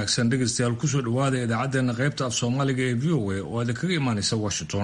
wanaagsan dhegaystayaal kusoo dhawaada idaacaddeenna qaybta af soomaaliga ee v o a oo aada kaga imaanaysa washington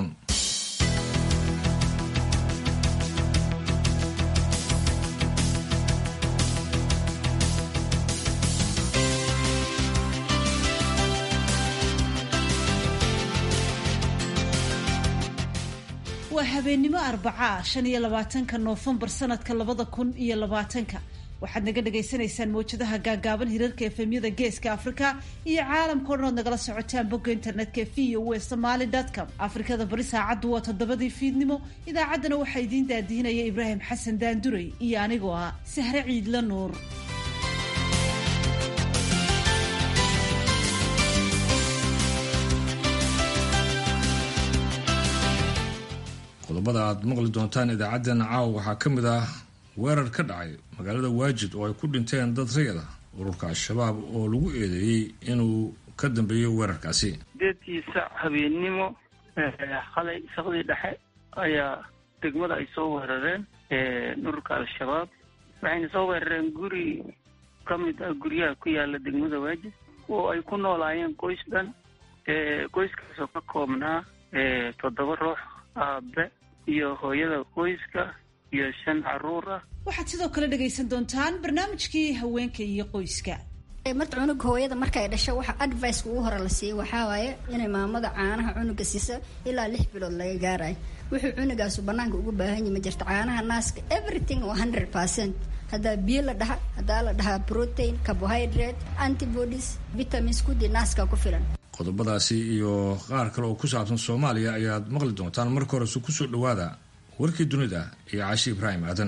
waa habeennimo arbacaa shan iyo labaatanka noofembar sanadka labada kun iyo labaatanka waxaad naga dhagaysanaysaan mawjadaha gaagaaban hirarka efemyada geeska afrika iyo caalamkao dhan ood nagala socotaan bogga internetka e v o e somaly com afrikada bari saacaddu waa toddobadii fiidnimo idaacaddana waxaa idiin daadihinaya ibraahim xasan daanduray iyo anigoo ah sahre ciidla nuur qodobada aad maqli doontaan idaacaddeenna caawa waxaa ka mid ah weerar ka dhacay magaalada waajid oo ay ku dhinteen dad rayad ah ururka al-shabaab oo lagu eedeeyey inuu ka dambeeyo weerarkaasi sideedii sac habeennimo qalay saqdii dhexe ayaa degmada ay soo weerareen ururka al-shabaab waxayna soo weerareen guri ka mid ah guryaha ku yaala degmada waajid oo ay ku noolaayeen qoys dhan qoyskaasoo ka koobnaa toddoba ruux aabe iyo hooyada qoyska iyo shan caruur ah waxaad sidoo kale dhagaysan doontaan barnaamijkii haweenka iyo qoyska marta cunuga hooyada markay dhasho waxa adviceka ugu hore la siiyey waxaa waaye inay maamada caanaha cunuga siisa ilaa lix bilood laga gaarayo wuxuu cunugaasu banaanka ugu baahan yahi ma jirto caanaha naaska everything waa hundred percent haddaa biyo la dhaha haddaa la dhahaa protein carbohydrate antibodies vitamins kudii naaska ku filan qodobadaasi iyo qaar kale oo ku saabsan soomaaliya ayaad maqli doontaan marka horese kusoo dhawaada warkii dunida iyo caashi ibraahim aadan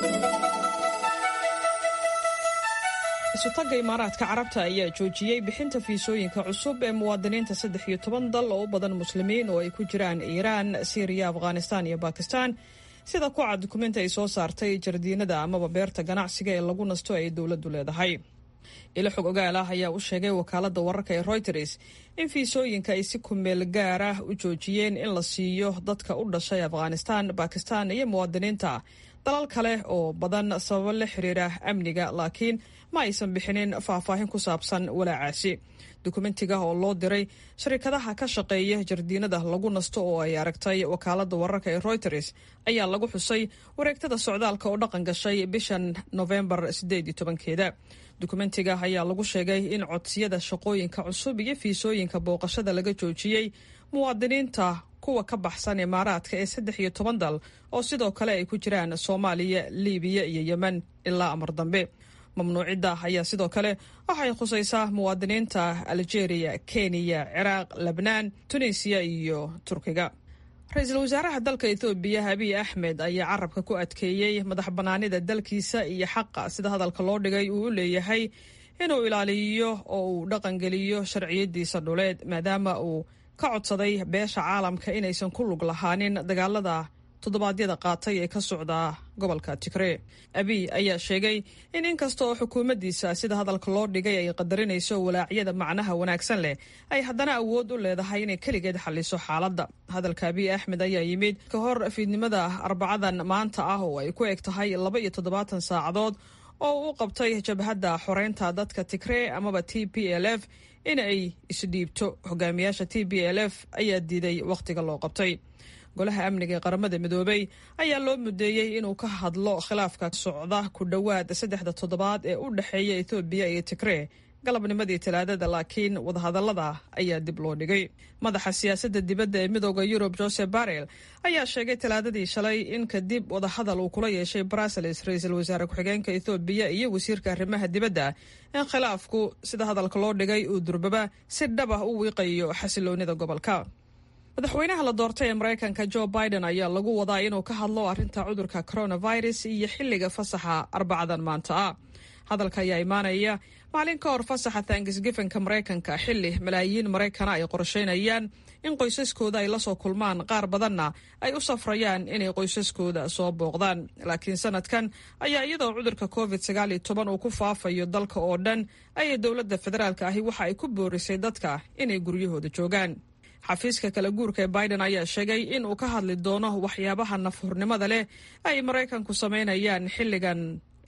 isutagga imaaraadka carabta ayaa joojiyey bixinta fiisooyinka cusub ee muwaadiniinta saddex iyo toban dal oo u badan muslimiin oo ay ku jiraan iiraan siiriya afghanistaan iyo bakistan sida ku cad dukumenti ay soo saartay jardiinada amaba beerta ganacsiga ee lagu nasto ay dowladdu leedahay ilo xog ogaal ah ayaa u sheegay wakaaladda wararka ee royters in fiisooyinka ay si kumeel gaar ah u joojiyeen in la siiyo dadka u dhashay afghanistan bakistan iyo muwaadiniinta dalal kale oo badan sababo la xiriira amniga laakiin ma aysan bixinin faahfaahin ku saabsan walaacaasi dukumentiga oo loo diray sharikadaha ka shaqeeya jardiinada lagu nasto oo ay aragtay wakaaladda wararka ee royters ayaa lagu xusay wareegtada socdaalka oo dhaqan gashay bishan nofembar sideed iyo tobankeeda dukumentiga ayaa lagu sheegay in codsiyada shaqooyinka cusub iyo fiisooyinka booqashada laga joojiyey muwaadiniinta kuwa ka baxsan imaaraadka ee saddex iyo toban dal oo sidoo kale ay ku jiraan soomaaliya libiya iyo yemen ilaa amar dambe mamnuucidda ayaa sidoo kale waxay khusaysaa muwaadiniinta algeria kenya ciraaq lebnaan tunisiya iyo turkiga ra-iisul wasaaraha dalka ethoobiya abiy axmed ayaa carabka ku adkeeyey madax bannaanida dalkiisa iyo xaqa sida hadalka loo dhigay uu u leeyahay inuu ilaaliyo oo uu dhaqangeliyo sharciyadiisa dhuleed maadaama uu ka codsaday beesha caalamka inaysan ku lug lahaanin dagaalada toddobaadyada qaatay ee ka socda gobolka tigree abiy ayaa sheegay in inkasta oo xukuumaddiisa sida hadalka loo dhigay ay qadarinayso walaacyada macnaha wanaagsan leh ay haddana awood u leedahay inay keligeed xalliso xaaladda hadalka abiy axmed ayaa yimid ka hor fiidnimada arbacadan maanta ah oo ay ku eg tahay laba iyo toddobaatan saacadood oo u qabtay jabhadda xoreynta dadka tigree amaba t p l f in ay isdhiibto hogaamiyaasha t b l f ayaa diiday wakhtiga loo qabtay golaha amniga ee qaramada midoobay ayaa loo mudeeyey inuu ka hadlo khilaafka socda ku dhowaad saddexda toddobaad ee u dhexeeya ethoobiya iyo tigree galabnimadii talaadada laakiin wadahadallada ayaa dib loo dhigay madaxa siyaasadda dibadda ee midooda yurub joseph barrel ayaa sheegay talaadadii shalay in kadib wadahadal uu kula yeeshay brussels ra-iisul wasaare ku-xigeenka ethoobiya iyo wasiirka arrimaha dibadda in khilaafku sida hadalka loo dhigay uu durbaba si dhab ah u wiiqayo xasiloonida gobolka madaxweynaha la doortay ee maraykanka jo biden ayaa lagu wadaa inuu ka hadlo arrinta cudurka coronavirus iyo xilliga fasaxa arbacadan maanta ah hadalka ayaa imaanaya maalin ka hor fasaxa tangisgifanka maraykanka xilli malaayiin maraykana ay qorsheynayaan in qoysaskooda ay lasoo kulmaan qaar badanna ay u safrayaan inay qoysaskooda soo booqdaan laakiin sanadkan ayaa iyadoo cudurka covid sagaal iyo toban uu ku faafayo dalka oo dhan ayay dowladda federaalka ahi waxa ay ku boorisay dadka inay guryahooda joogaan xafiiska kala guurka ee biden ayaa sheegay in uu ka hadli doono waxyaabaha nafhurnimada leh ay maraykanku samaynayaan xilligan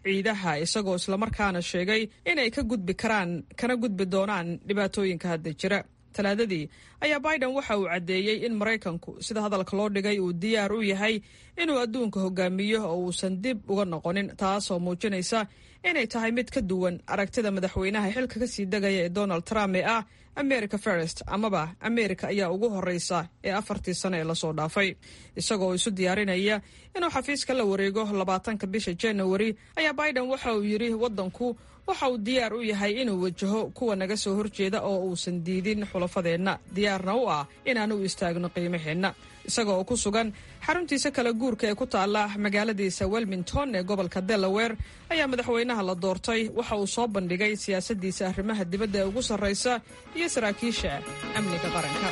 ciidaha isagoo islamarkaana sheegay inay ka gudbi karaan kana gudbi doonaan dhibaatooyinka hadda jira talaadadii ayaa biden waxa uu caddeeyey in maraykanku sida hadalka loo dhigay uu diyaar u yahay inuu adduunka hogaamiyo oo uusan dib uga noqonin taasoo muujinaysa inay tahay mid ka duwan aragtida madaxweynaha xilka kasii degaya ee donald trump ee ah america first amaba america ayaa ugu horeysa ee afartii sano ee lasoo dhaafay isagoo isu diyaarinaya inuu xafiiska la wareego labaatanka bisha january ayaa biden waxa uu yidhi waddanku waxa uu diyaar u yahay inuu wajaho kuwa naga soo horjeeda oo uusan diidin xulafadeenna diyaarna u ah inaan u istaagno qiimaheenna isaga oo ku sugan xaruntiisa kala guurka ee ku taalla magaaladiisa welmington ee gobolka delaware ayaa madaxweynaha la doortay waxa uu soo bandhigay siyaasaddiisa arrimaha dibadda ee ugu sarraysa iyo saraakiisha amniga qaranka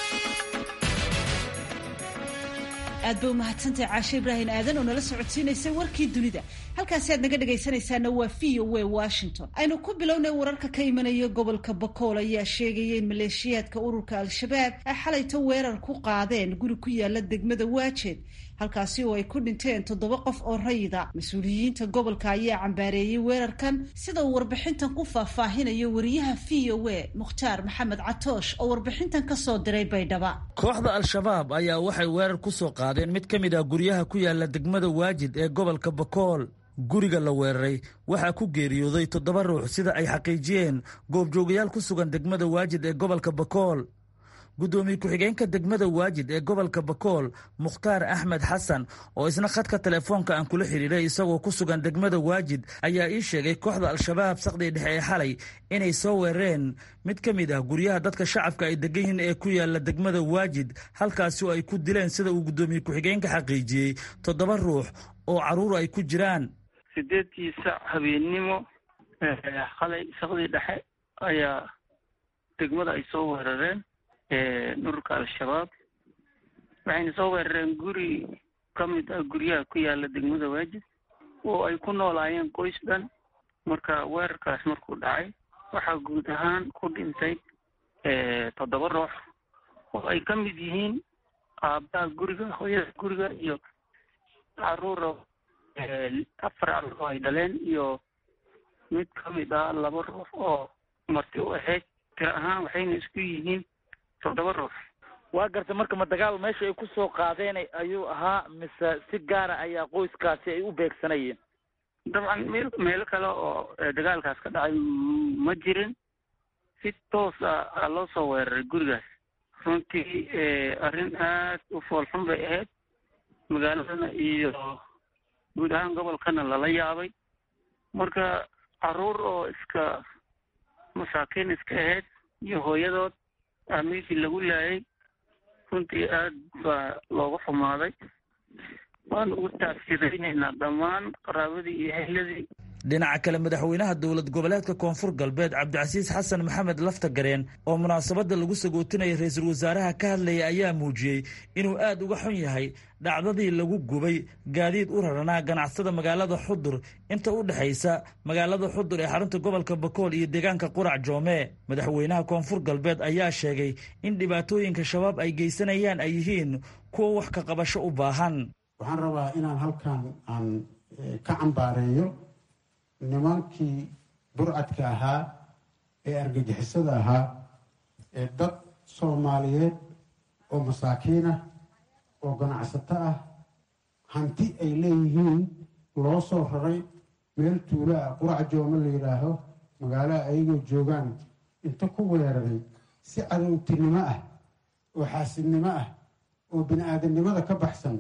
aad ba umahadsantahay caashe ibraahim aadan oo nala socodsiinaysay warkii dunida halkaasi aad naga dhegaysanaysaana waa v o a washington aynu ku bilownay wararka ka imanaya gobolka bakool ayaa sheegaya in maleeshiyaadka ururka al-shabaab ay xalayto weerar ku qaadeen guri ku yaala degmada waajeed halkaasi oo ay ku dhinteen toddoba qof oo rayida mas-uuliyiinta gobolka ayaa cambaareeyey weerarkan sida uu warbixintan ku faahfaahinayo wariyaha v o a mukhtaar maxamed catoosh oo warbixintan kasoo diray baydhaba kooxda al-shabaab ayaa waxay weerar ku soo qaadeen mid ka mid ah guryaha ku yaala degmada waajid ee gobolka bakool guriga la weeraray waxaa ku geeriyooday toddoba ruux sida ay xaqiijiyeen goobjoogayaal ku sugan degmada waajid ee gobolka bakool guddoomiye ku-xigeenka degmada waajid ee gobolka bakool mukhtaar axmed xasan oo isna khadka telefoonka aan kula xidhiidhay isagoo ku sugan degmada waajid ayaa ii sheegay kooxda al-shabaab saqdii dhexe ee xalay inay soo weerareen mid ka mid ah guryaha dadka shacabka ay degan yihiin ee ku yaala degmada waajid halkaasi oo ay ku dileen sida uu guddoomiye ku-xigeenka xaqiijiyey toddoba ruux oo carruur ay ku jiraan sideedkii sac habeennimo xalay saqdii dhexe ayaa degmada ay soo weerareen ururka al-shabaab waxayna soo weerareen guri ka mid ah guryaha ku yaala degmada waajid oo ay ku noolaayeen qoys dhan marka weerarkaas markuu dhacay waxaa guud ahaan ku dhintay toddoba ruux oo ay ka mid yihiin aabbaha guriga hooyada guriga iyo caruura afar caruur oo ay dhaleen iyo mid ka mid ah laba ruux oo marti u ahayd tiro ahaan waxayna isku yihiin toddoba ruux waa garta marka ma dagaal meesha ay ku soo qaadeen ayuu ahaa mise si gaara ayaa qoyskaasi ay u beegsanayeen dabcan meel meelo kale oo dagaalkaas ka dhacay ma jirin si toos a loo soo weeraray gurigaas runtii arrin aad u foolxun bay ahayd magaaladana iyo guud ahaan gobolkana lala yaabay marka caruur oo iska masaakiin iska ahayd iyo hooyadood aa meeshii lagu laayay runtii aad baa looga xumaaday waan ugu taafsidaynaynaa dhammaan qaraabadii iyo hehladii dhinaca kale madaxweynaha dowlad goboleedka koonfur galbeed cabdicasiis xasan maxamed laftagareen oo munaasabadda lagu sagootinaya ra-iisul wasaaraha ka hadlaya ayaa muujiyey inuu aad uga xun yahay dhacdadii lagu gubay gaadiid u raranaa ganacsada magaalada xudur inta u dhexaysa magaalada xudur ee xarunta gobolka bakool iyo deegaanka qurac joome madaxweynaha koonfur galbeed ayaa sheegay in dhibaatooyinka shabaab ay geysanayaan ay yihiin kuwa wax ka qabasho u baahan waxaan rabaa inaan halkan aan ka cambaareeyo nimankii burcadka ahaa ee argagixisada ahaa ee dad soomaaliyeed oo masaakiin ah oo ganacsato ah hanti ay leeyihiin loo soo raray meel tuulo ah qurac joome la yidhaaho magaalaha ayagoo joogaan inta ku weeraray si cadowtinimo ah oo xaasidnimo ah oo bini aadamnimada ka baxsan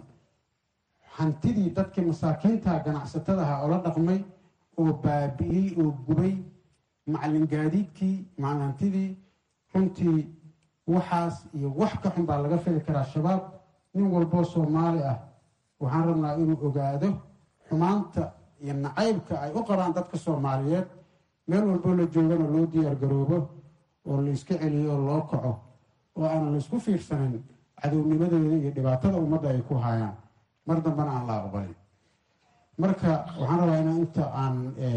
hantidii dadkii masaakiinta ganacsatadaha oo la dhaqmay oo baabi'iyey oo gubay macalin gaadiidkii macalintidii runtii waxaas iyo wax ka xun baa laga fili karaa shabaab nin walboo soomaali ah waxaan rabnaa inuu ogaado xumaanta iyo nacaybka ay u qabaan dadka soomaaliyeed meel walboo la joogana loo diyaargaroobo oo la iska celiyo oo loo kaco oo aanan la isku fiirsanin cadownimadooda iyo dhibaatada ummadda ay ku haayaan mar dambena aan la aqbalin marka waxaan rabaa inaan inta aan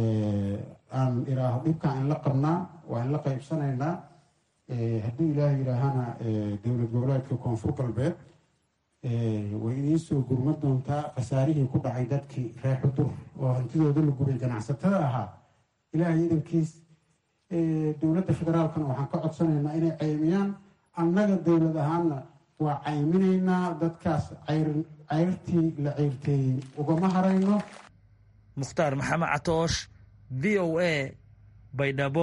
aan iraaho dhibkaan in la qabnaa waa in la qaybsanaynaa hadduu ilaahay yidhaahana dowlad goboleedka koonfur galbeed way idiin soo gurma doontaa khasaarihii ku dhacay dadkii reer xudur oo hantidooda la gubay ganacsatada ahaa ilaahay idankiis dowladda federaalkana waxaan ka codsanaynaa inay ceymiyaan annaga dowlad ahaanna waa cayminaynaa dadkaas cayrtii la ceyrteeyey ugama harayno mukhtaar maxamed catoosh v o a baydhabo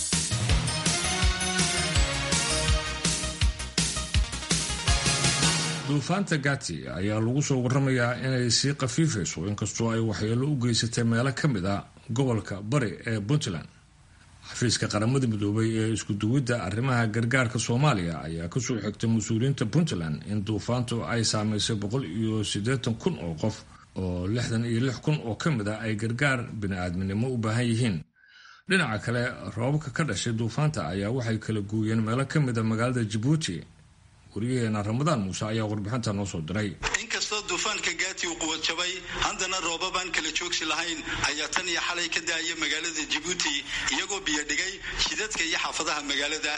duufaanta gati ayaa lagu soo waramayaa inay sii khafiifayso inkastoo ay waxyeelo u geysatay meelo ka mid a gobolka bari ee puntland xafiiska qaramada midoobay ee iskuduwidda arrimaha gargaarka soomaaliya ayaa kasoo xigtay mas-uuliyiinta puntland in duufaantu ay saameysay boqol iyo siddeetan kun oo qof oo lixdan iyo lix kun oo ka mid a ay gargaar bini-aadminimo u baahan yihiin dhinaca kale roobabka ka dhashay duufaanta ayaa waxay kala gooyeen meelo ka mid a magaalada jabuuti wariyaheena ramadaan muuse ayaa warbixinta noo soo diray inkastoo duufaanka gaati uu quwad jabay haddana roobabaan kala joogsi lahayn ayaa tan iyo xalay ka daaya magaalada jabuuti iyagoo biyo dhigay jidadka iyo xaafadaha magaalada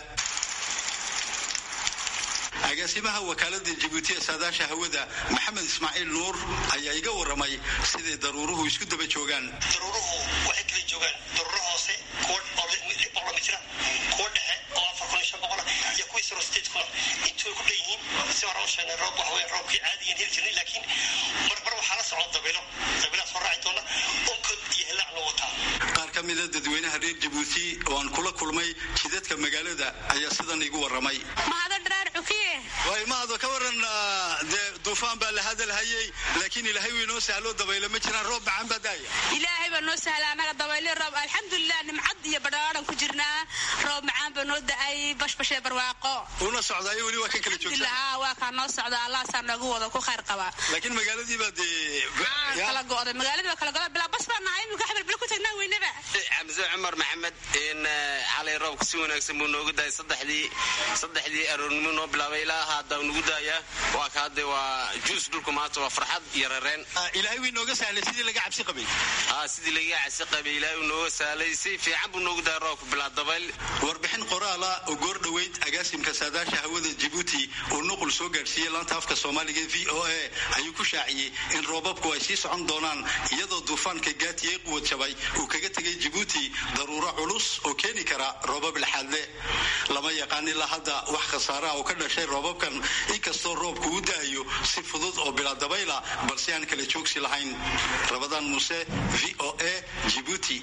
agaasimaha wakaalada jabuuti ee saadaasha hawada maxamed ismaaciil nuur ayaa iga waramay siday daruuruhu isku daba joogaan daruuruhu waxay kala joogaan daruuro hoose kuwa boqolama jira kuwa dhexe oo afar kun iyo shan boqola iyo kuwii saro sideed kuna intuu ku dhan yihiin si hore u sheegnay roob waxa weeye roobkii caadiyan heli jirnay laakiin marmar waxaa la socon dabilo dabilaas hor raaci doona onkod iyo hilaac loo wataa qaar ka mida dadweynaha reer jabuuti oo aan kula kulmay jidadka magaalada ayaa sidan igu waramay mahado ka waran dee duufaan baa la hadalhayay laakiin ilaahay wuu inoo sahlo dabaylo ma jiraan roob macaan baa daaya ilaahay baa noo sahla annaga dabayli roob alxamdulilah nimcad iyo badhaadhan ku jirnaa roob macaan baa noo da-ay bashbashee barwaaqo una socdaayo weli waa ka kala joogsan waa kaa noo socda allahaasaa noogu wada ku khayr qaba laakiin magaaladii baa dee kala go'day magaaladii baa kala go'day bilaa bas baa nahay imika xabel bil ku tagnaa weynaba xamse cumar maxamed in xalay roobka si wanaagsan buu noogu daayay saddexdii saddexdii aroornimo noo bilaabay ilaa hadda nagu daaya waa ka hadde waa juus dhulka maanta waa farxad iyo rareen ilaahay wuu inooga sahlay sidii laga cabsi qabay haa sidii laga cabsi qabay ilaahay uu nooga sahlay si fiican buu noogu daaya roobka bilaa dabayl warbixin qoraala oo goor dhoweyd agaasimka saadaasha hawada jabuuti oo nuqul soo gaadhsiiyey laanta afka soomaaliga v o a ayuu ku shaaciyey in roobabku ay sii socon doonaan iyadoo duufaanka gaatiyey quwad jabay uu kaga tegay jabuuti daruuro culus oo keeni kara roobab laxaadle lama yaqaan ilaa hadda wax khasaaraha oo ka dhashay roobabkan inkastoo roobku u da'ayo si fudud oo bilaa dabayla balse aan kala joogsi lahayn rabadaan muuse v o a jibuuti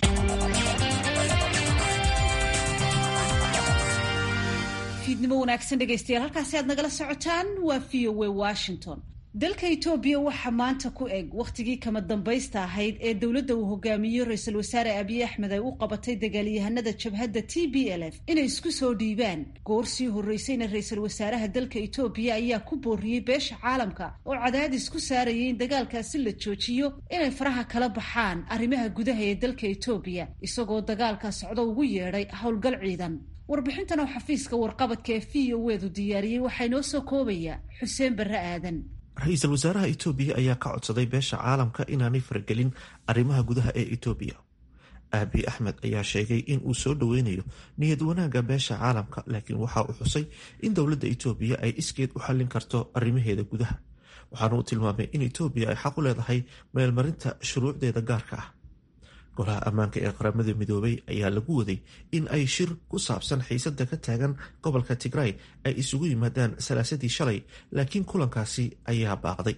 fiidnimo wanaagsan dhegaystayaal halkaasi aad nagala socotaan waa v o a washington dalka etoobiya waxaa maanta ku eg wakhtigii kama dambaysta ahayd ee dowladda uu hogaamiyo ra-iisul wasaare abiy axmed ay u qabatay dagaalyahanada jabhadda t b l f inay isku soo dhiibaan goor sii horreysayna ra-iisul wasaaraha dalka etoobiya ayaa ku booriyey beesha caalamka oo cadaadis ku saarayay in dagaalkaasi la joojiyo inay faraha kala baxaan arrimaha gudaha ee dalka etoobiya isagoo dagaalka socdo ugu yeedhay howlgal ciidan warbixintan oo xafiiska warqabadka ee v o edu diyaariyey waxaa inoo soo koobaya xuseen barre aadan ra-iisul wasaaraha etoobiya ayaa ka codsaday beesha caalamka inaanay faragelin arrimaha gudaha ee etoobiya aabi axmed ayaa sheegay in uu soo dhoweynayo niyad wanaagga beesha caalamka laakiin waxa uu xusay in dowladda etoobiya ay iskeed u xallin karto arrimaheeda gudaha waxaana uu tilmaamay in etoobiya ay xaq u leedahay meelmarinta shuruucdeeda gaarka ah golaha ammaanka ee qaramada midoobay ayaa lagu waday in ay shir ku saabsan xiisada ka taagan gobolka tigray ay isugu yimaadaan salaasadii shalay laakiin kulankaasi ayaa baaqday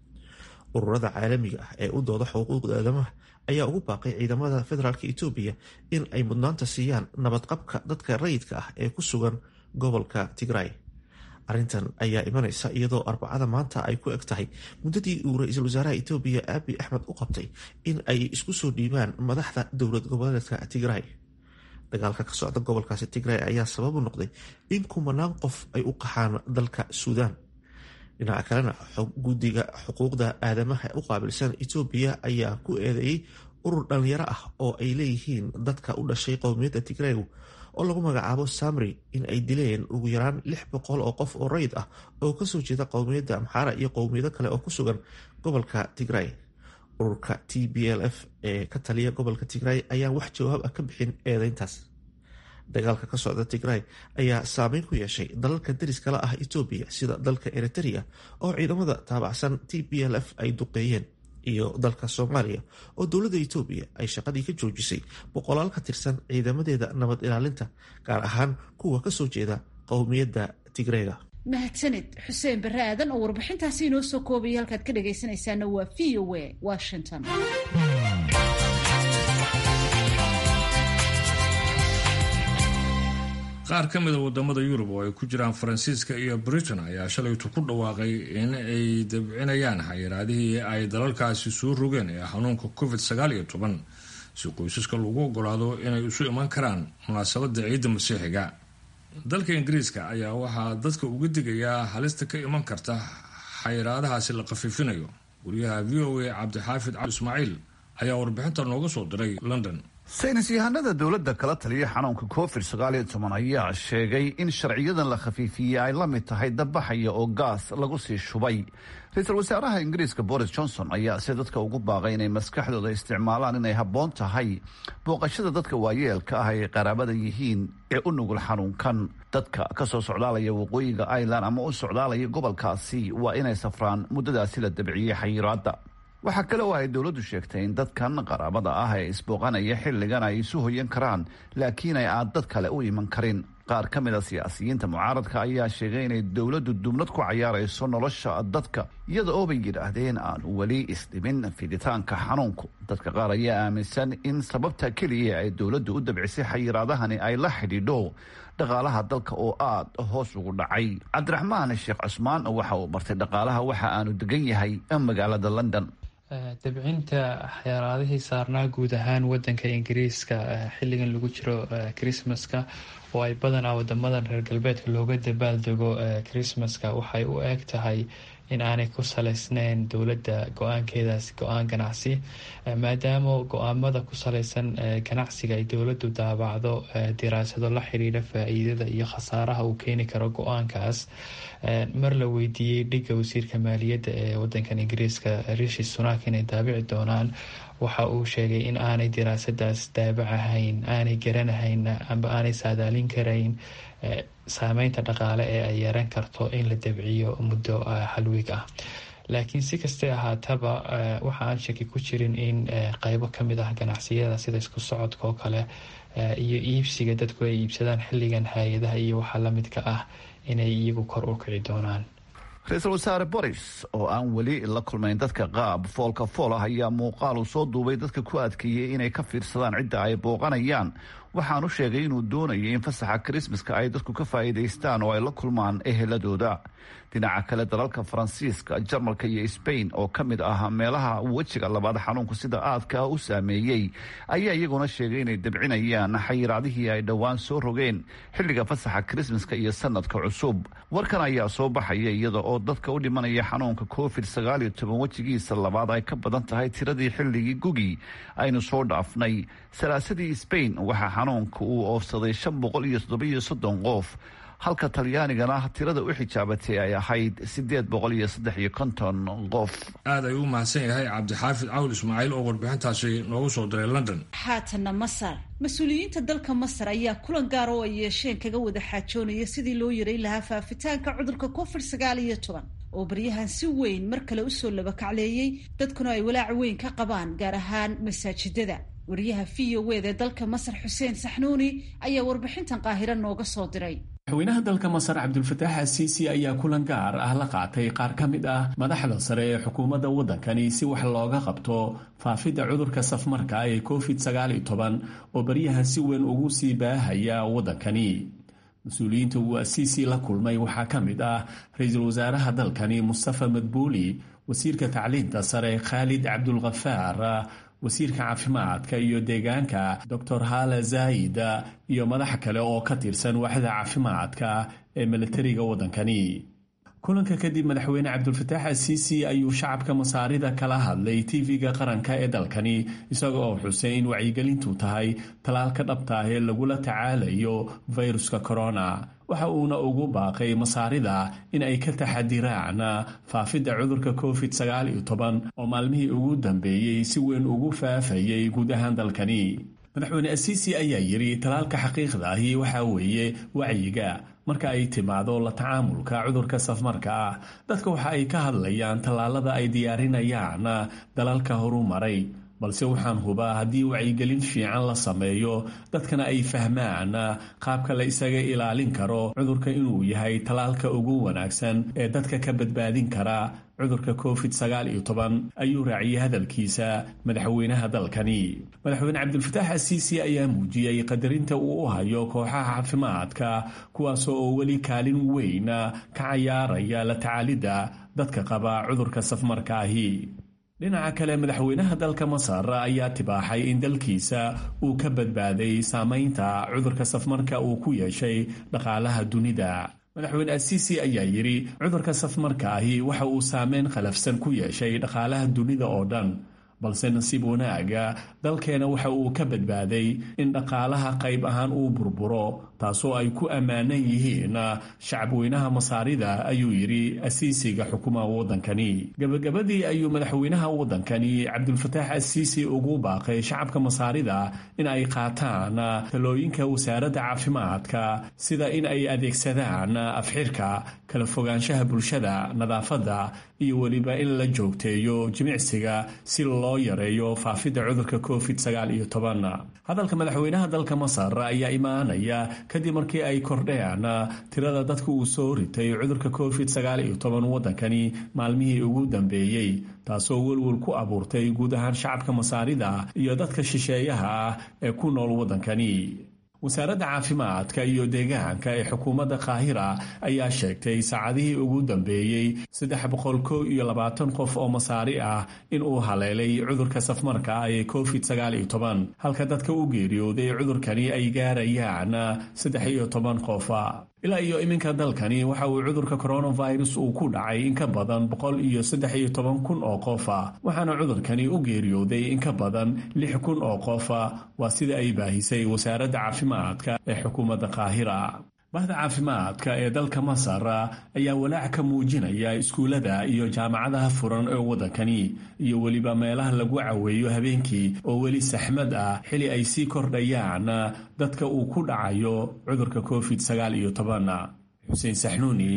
ururada caalamiga ah ee u dooda xuquuqda aadamaha ayaa ugu baaqay ciidamada federaalk etoobiya in ay mudnaanta siiyaan nabadqabka dadka rayidka ah ee ku sugan gobolka tigray arrintan ayaa imanaysa iyadoo arbacada maanta ay ku eg tahay muddadii uu ra-iisul wasaaraha etoobiya aabi axmed u qabtay in ay isku soo dhiibaan madaxda dowlad goboleedka tigray dagaalka ka socda gobolkaasi tigray ayaa sabab u noqday in kumanaan qof ay u qaxaan dalka suudaan dhinaca kalena guddiga xuquuqda aadamaha u qaabilsan etoobiya ayaa ku eedeeyey urur dhalinyaro ah oo ay leeyihiin dadka u dhashay qowmiyadda tigraygu oo lagu magacaabo samri in ay dileen ugu yaraan lix boqol oo qof oo rayid ah oo kasoo jeeda qowmiyadda amxaara iyo qowmiyado kale oo ku sugan gobolka tigray ururka t b l f ee ka taliya gobolka tigray ayaan wax jawaab ah ka bixin eedeyntaas dagaalka ka socda tigray ayaa saameyn ku yeeshay dalalka dariskala ah etoobiya sida dalka eritrea oo ciidamada taabacsan t b l f ay duqeeyeen iyo dalka soomaaliya oo dowladda etoobiya ay shaqadii ka joojisay boqolaal ka tirsan ciidamadeeda nabad ilaalinta gaar ahaan kuwa kasoo jeeda qowmiyadda tigreyga mahadsanid xuseen bare aadan oo warbixintaasi inoo soo koobaya halkaad ka dhagaysanaysaana waa v o a washington qaar ka mida wadamada yurub oo ay ku jiraan faransiiska iyo britain ayaa shalaytu ku dhawaaqay in ay dabcinayaan xayiraadihii ay dalalkaasi soo rogeen ee xanuunka covid sagaal iyo toban si qoysaska lagu ogolaado inay isu iman karaan munaasabada ciidda masiixiga dalka ingiriiska ayaa waxaa dadka uga digayaa halista ka iman karta xayiraadahaasi la khafiifinayo wariyaha v o a cabdixaafid cali ismaaciil ayaa warbixinta nooga soo diray london saynis yahanada dowladda kala taliya xanuunka covid sagaal iyo toban ayaa sheegay in sharciyadan la khafiifiyey ay la mid tahay dabbaxaya oo gaas lagu sii shubay ra-iisul wasaaraha ingiriiska boris johnson ayaa se dadka ugu baaqay inay maskaxdooda isticmaalaan inay habboon tahay booqashada dadka waayeelka ah ay qaraabada yihiin ee u nugul xanuunkan dadka ka soo socdaalaya waqooyiga ireland ama u socdaalaya gobolkaasi waa inay safraan muddadaasi la dabciyey xayiraadda waxaa kale oo ay dowladdu sheegtay in dadkan qaraabada ah ee isbooqanaya xilligan ay isu hoyan karaan laakiin ay aan dad kale u iman karin qaar ka mid a siyaasiyiinta mucaaradka ayaa sheegay inay dowladdu dumnad ku cayaarayso nolosha dadka iyada oo bay yidhaahdeen aan weli isdhimin fiditaanka xanuunku dadka qaar ayaa aaminsan in sababta keliya ay dowladdu u dabcisay xayiraadahani ay la xidhiidho dhaqaalaha dalka oo aada hoos ugu dhacay cabdiraxmaan sheekh cusmaan waxa uu bartay dhaqaalaha waxa aanu degan yahay magaalada london dabcinta xayaraadihii saarnaa guud ahaan wadanka ingiriiska xilligan lagu jiro christmaska oo ay badanaa wadamadan reer galbeedka looga dabaaldego christmaska waxay u eg tahay in aanay ku saleysneyn dowladda go-aankeedaas go-aan ganacsi maadaama go-aamada ku saleysan ganacsiga ay dowladdu daabacdo diraasado la xiriira faa-iidada iyo khasaaraha uu keeni karo go-aankaas mar la weydiiyey dhiga wasiirka maaliyadda ee wadankan ingiriiska rishi sunak inay daabici doonaan waxa uu sheegay in aanay diraasadaas daabacahayn aanay garanahayn amba aanay saadaalin karayn saameynta dhaqaale ee ay yeeran karto in la dabciyo muddo halwiig ah laakiin si kastay ahaataba waxa aan shaki ku jirin in qeybo kamid ah ganacsiyada sida isku socodka oo kale iyo iibsiga dadku ay iibsadaan xilligan hay-adaha iyo waxa lamidka ah inay iyagu kor u kici doonaan ra-iisul wasaare boris oo aan weli la kulmayn dadka qaab foolka fool ah ayaa muuqaal uu soo duubay dadka ku adkeeyey inay ka fiirsadaan cidda ay booqanayaan waxaanu sheegay inuu doonayo in fasaxa krismaska ay dadku ka faa'iidaystaan oo ay la kulmaan eheladooda dhinaca kale dalalka faransiiska jarmalka iyo sbain oo ka mid ah meelaha wejiga labaad xanuunku sida aadka ah u saameeyey ayaa iyaguna sheegay inay dabcinayaan xayiraadihii ay dhowaan soo rogeen xilliga fasaxa krismaska iyo sanadka cusub warkan ayaa soo baxaya iyada oo dadka u dhimanaya xanuunka covid sagaal iyo toban wejigiisa labaad ay ka badan tahay tiradii xilligii gugi aynu soo dhaafnay salaasadii sbain waxaa xanuunka uu oofsaday shan boqol iyo toddobiyo soddon qof halka talyaanigana tirada u xijaabatay ay ahayd sideed boqol iyo saddex iyo konton qof aad ayuu u mahadsan yahay cabdixaafid cawl ismaaciil oo warbixintaasi noogu soo diray london haatana masar mas-uuliyiinta dalka masar ayaa kulan gaar oo ay yeesheen kaga wada xaajoonaya sidii loo yaray lahaa faafitaanka cudurka covid sagaal iyo toban oo baryahan si weyn mar kale usoo labakacleeyey dadkuna ay walaac weyn ka qabaan gaar ahaan masaajidada wariyaha v o wd ee dalka masar xuseen saxnuuni ayaa warbixintan qaahiro nooga soo diray madaxweynaha dalka masar cabdulfataax asiisi ayaa kulan gaar ah la qaatay qaar ka mid ah madaxda sare ee xukuumadda waddankani si wax looga qabto faafidda cudurka safmarka ee covid sagaal iyo toban oo baryahan si weyn ugu sii baahaya waddankani mas-uuliyiinta uu asiisi la kulmay waxaa ka mid ah ra-iisul wasaaraha dalkani mustafa madbuuli wasiirka tacliinta sare khaalid cabdulkhafaar wasiirka caafimaadka iyo deegaanka doctor hala zaid iyo madax kale oo ka tirsan waaxda caafimaadka ee milatariga waddankani kulanka kadib madaxweyne cabdulfataax asiisi ayuu shacabka masaarida kala hadlay tv-ga qaranka ee dalkani isaga oo xusay in wacyigelintu tahay talaalka dhabta ah ee lagula tacaalayo fayruska corona waxa uuna ugu baaqay masaarida in ay ka taxadiraan faafidda cudurka covid sagaal iyo toban oo maalmihii ugu dambeeyey si weyn ugu faafayay guud ahaan dalkani madaxweyne asiisi ayaa yidhi talaalka xaqiiqda ahi waxaa weeye wacyiga marka ay timaado la tacaamulka cudurka safmarka ah dadka waxa ay ka hadlayaan tallaalada ay diyaarinayaan dalalka horu maray balse waxaan hubaa haddii wacyigelin fiican la sameeyo dadkana ay fahmaan qaabka la isaga ilaalin karo cudurka inuu yahay tallaalka ugu wanaagsan ee dadka ka badbaadin kara cudurka covid sagaal iyo toban ayuu raaciyey hadalkiisa madaxweynaha dalkani madaxweyne cabdulfataax asiisi ayaa muujiyey qadarinta uu u hayo kooxaha caafimaadka kuwaas oo weli kaalin weyn ka cayaaraya la tacaalidda dadka qaba cudurka safmarka ahi dhinaca kale madaxweynaha dalka masar ayaa tibaaxay in dalkiisa uu ka badbaaday saamaynta cudurka safmarka uu ku yeeshay dhaqaalaha dunida madaxweyne asiisi ayaa yidhi cudurka safmarka ahi waxa uu saameyn khalafsan ku yeeshay dhaqaalaha dunida oo dhan balse nasiib wanaaga dalkeena waxa uu ka badbaaday in dhaqaalaha qayb ahaan uu burburo taasoo ay ku ammaanan yihiin shacabweynaha masaarida ayuu yidhi asiisiga xukumaha waddankani gebagabadii ayuu madaxweynaha waddankani cabdulfataax asiisi ugu baaqay shacabka masaarida in ay qaataan talooyinka wasaaradda caafimaadka sida in ay adeegsadaan afxirka kala fogaanshaha bulshada nadaafadda iyo weliba in la joogteeyo jimicsiga si loo yareeyo faafidda cudurka covid sagaal iyo toban hadalka madaxweynaha dalka masar ayaa imaanaya kadib markii ay kordheen tirada dadka uu soo ritay cudurka covid sagaal iyo toban waddankani maalmihii ugu dambeeyey taasoo welwel ku abuurtay guud ahaan shacabka masaarida iyo dadka shisheeyaha ah ee ku nool waddankani wasaaradda caafimaadka iyo deegaanka ee xukuumadda qaahira ayaa sheegtay saacadihii ugu dambeeyey saddex boqol kow iyo labaatan qof oo masaari ah in uu haleelay cudurka safmarka ah ee covid sagaal iyo toban halka dadka u geeriyooday cudurkani ay gaarayaan saddex iyo toban qofa ilaa iyo iminka dalkani waxa uu cudurka coronavirus uu ku dhacay in ka badan boqol iyo saddex iyo toban kun oo qofa waxaana cudurkani u geeriyooday in ka badan lix kun oo qofa waa sida ay baahisay wasaaradda caafimaadka ee xukuumadda qaahira bahda caafimaadka ee dalka masar ayaa walaac ka muujinaya iskuullada iyo jaamacadaha furan ee waddankani iyo weliba meelaha lagu caweeyo habeenkii oo weli saxmad ah xili ay sii kordhayaan dadka uu ku dhacayo cudurka covid sagaal iyo toban xuseen saxnuuni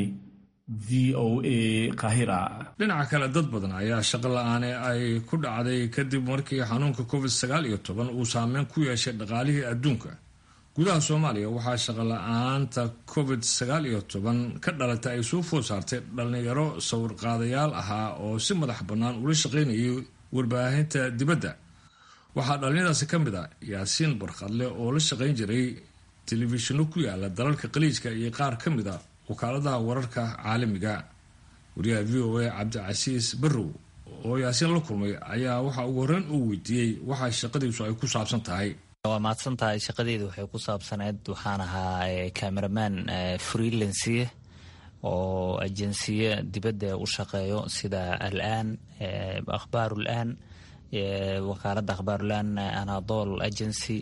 v o a kahira dhinaca kale dad badan ayaa shaqo la-aane ay ku dhacday kadib markii xanuunka covid sagaal iyo toban uu saameyn ku yeeshay dhaqaalihii adduunka gudaha soomaaliya waxaa shaqo la-aanta covid sagaal iyo toban ka dhalatay ay soo food saartay dhallinyaro sawirqaadayaal ahaa oo si madax bannaan ula shaqaynayay warbaahinta dibadda waxaa dhallinyadaasi ka mid ah yaasiin barkhadle oo la shaqayn jiray telefishinno ku yaala dalalka qaliijka iyo qaar ka mid a wakaaladaha wararka caalamiga wariyaha v o a cabdicasiis barrow oo yaasiin la kulmay ayaa waxaa ugu horreyn uu weydiiyey waxa shaqadiisu ay ku saabsan tahay waa mahadsan tahay shaqadeedu waxay ku saabsaneyd waxaan ahaa cameraman freelansiye oo ajensiye dibadda u shaqeeyo sida alaan akhbaarul aan wakaaladda akhbaarulaan anadol agency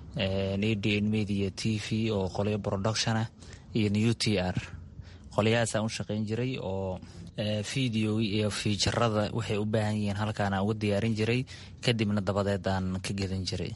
adn media t v oo qolyo production ah iyo new t r qolyahaasaan u shaqayn jiray oo video iyo fiijarada waxay u baahan yihiin halkaan aan uga diyaarin jiray kadibna dabadeed aan ka gedan jiray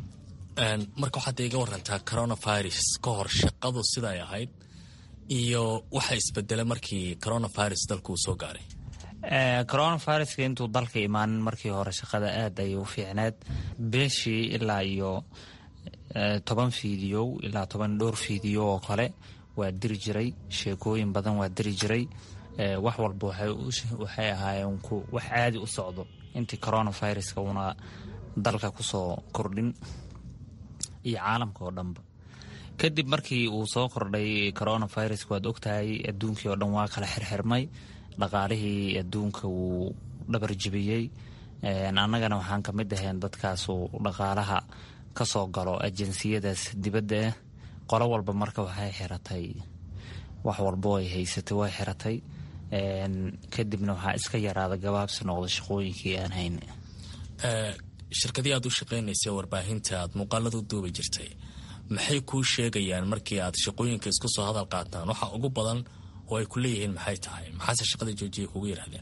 marka waxaad iga warantaa coronavirus ka hor shaqadu siday ahayd iyo waxa isbedela markii coronavirus dalku uu soo gaaray coronaviruska intuu dalka imaanin markii hore shaqada aad ayay u fiicneed bishii ilaa iyo toban fiidiyow ilaa toban dhowr fiidiyo oo kale waa diri jiray sheekooyin badan waa diri jiray wax walba waxay ahaayeen wax caadi u socdo intii coronaviruska una dalka kusoo kordhin iyo caalamka oo dhanba kadib markii uu soo kordhay coronavirus waad ogtahay adduunkii oo dhan waa kala xirxirmay dhaqaalihii adduunka wuu dhabar jibiyey annagana waxaan ka mid ahayn dadkaasuu dhaqaalaha ka soo galo ajansiyadaas dibadda ah qolo walba marka waxay xiratay wax walbo ay haysatay way xiratay kadibna waxaa iska yaraada gabaabsi noqda shaqooyinkii aan hayn shirkadii aad u shaqaynaysa warbaahinta aad muuqaalada u duubi jirtay maxay kuu sheegayaan markii aad shaqooyinka isku soo hadal qaataan waxa ugu badan oo ay ku leeyihiin maxay tahay maxaase shaqada joojiya kugu yidhahdeen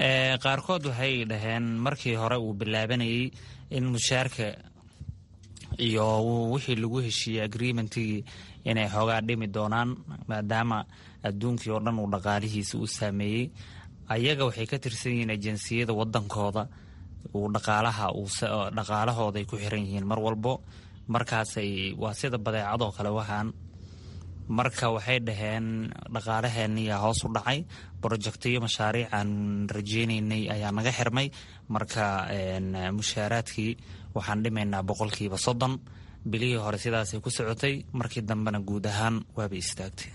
qaarkood waxay dhaheen markii hore uu bilaabanayay in mushaarka iyo wixii lagu heshiiyey agreementigii inay xoogaa dhimi doonaan maadaama adduunkii oo dhan uu dhaqaalihiisa u saameeyey ayaga waxay ka tirsan yihiin ajansiyada wadankooda uu dhaqaalaha dhaqaalahooda ay ku xiran yihiin mar walbo markaasay waa sida badeecadoo kale waxaan marka waxay dhaheen dhaqaalaheeniyaa hoos u dhacay brojectiyo mashaariic aan rajeynaynay ayaa naga xirmay marka mushaaraadkii waxaan dhimaynaa boqolkiiba soddon bilihii hore sidaasay ku socotay markii dambena guud ahaan waabay istaagtay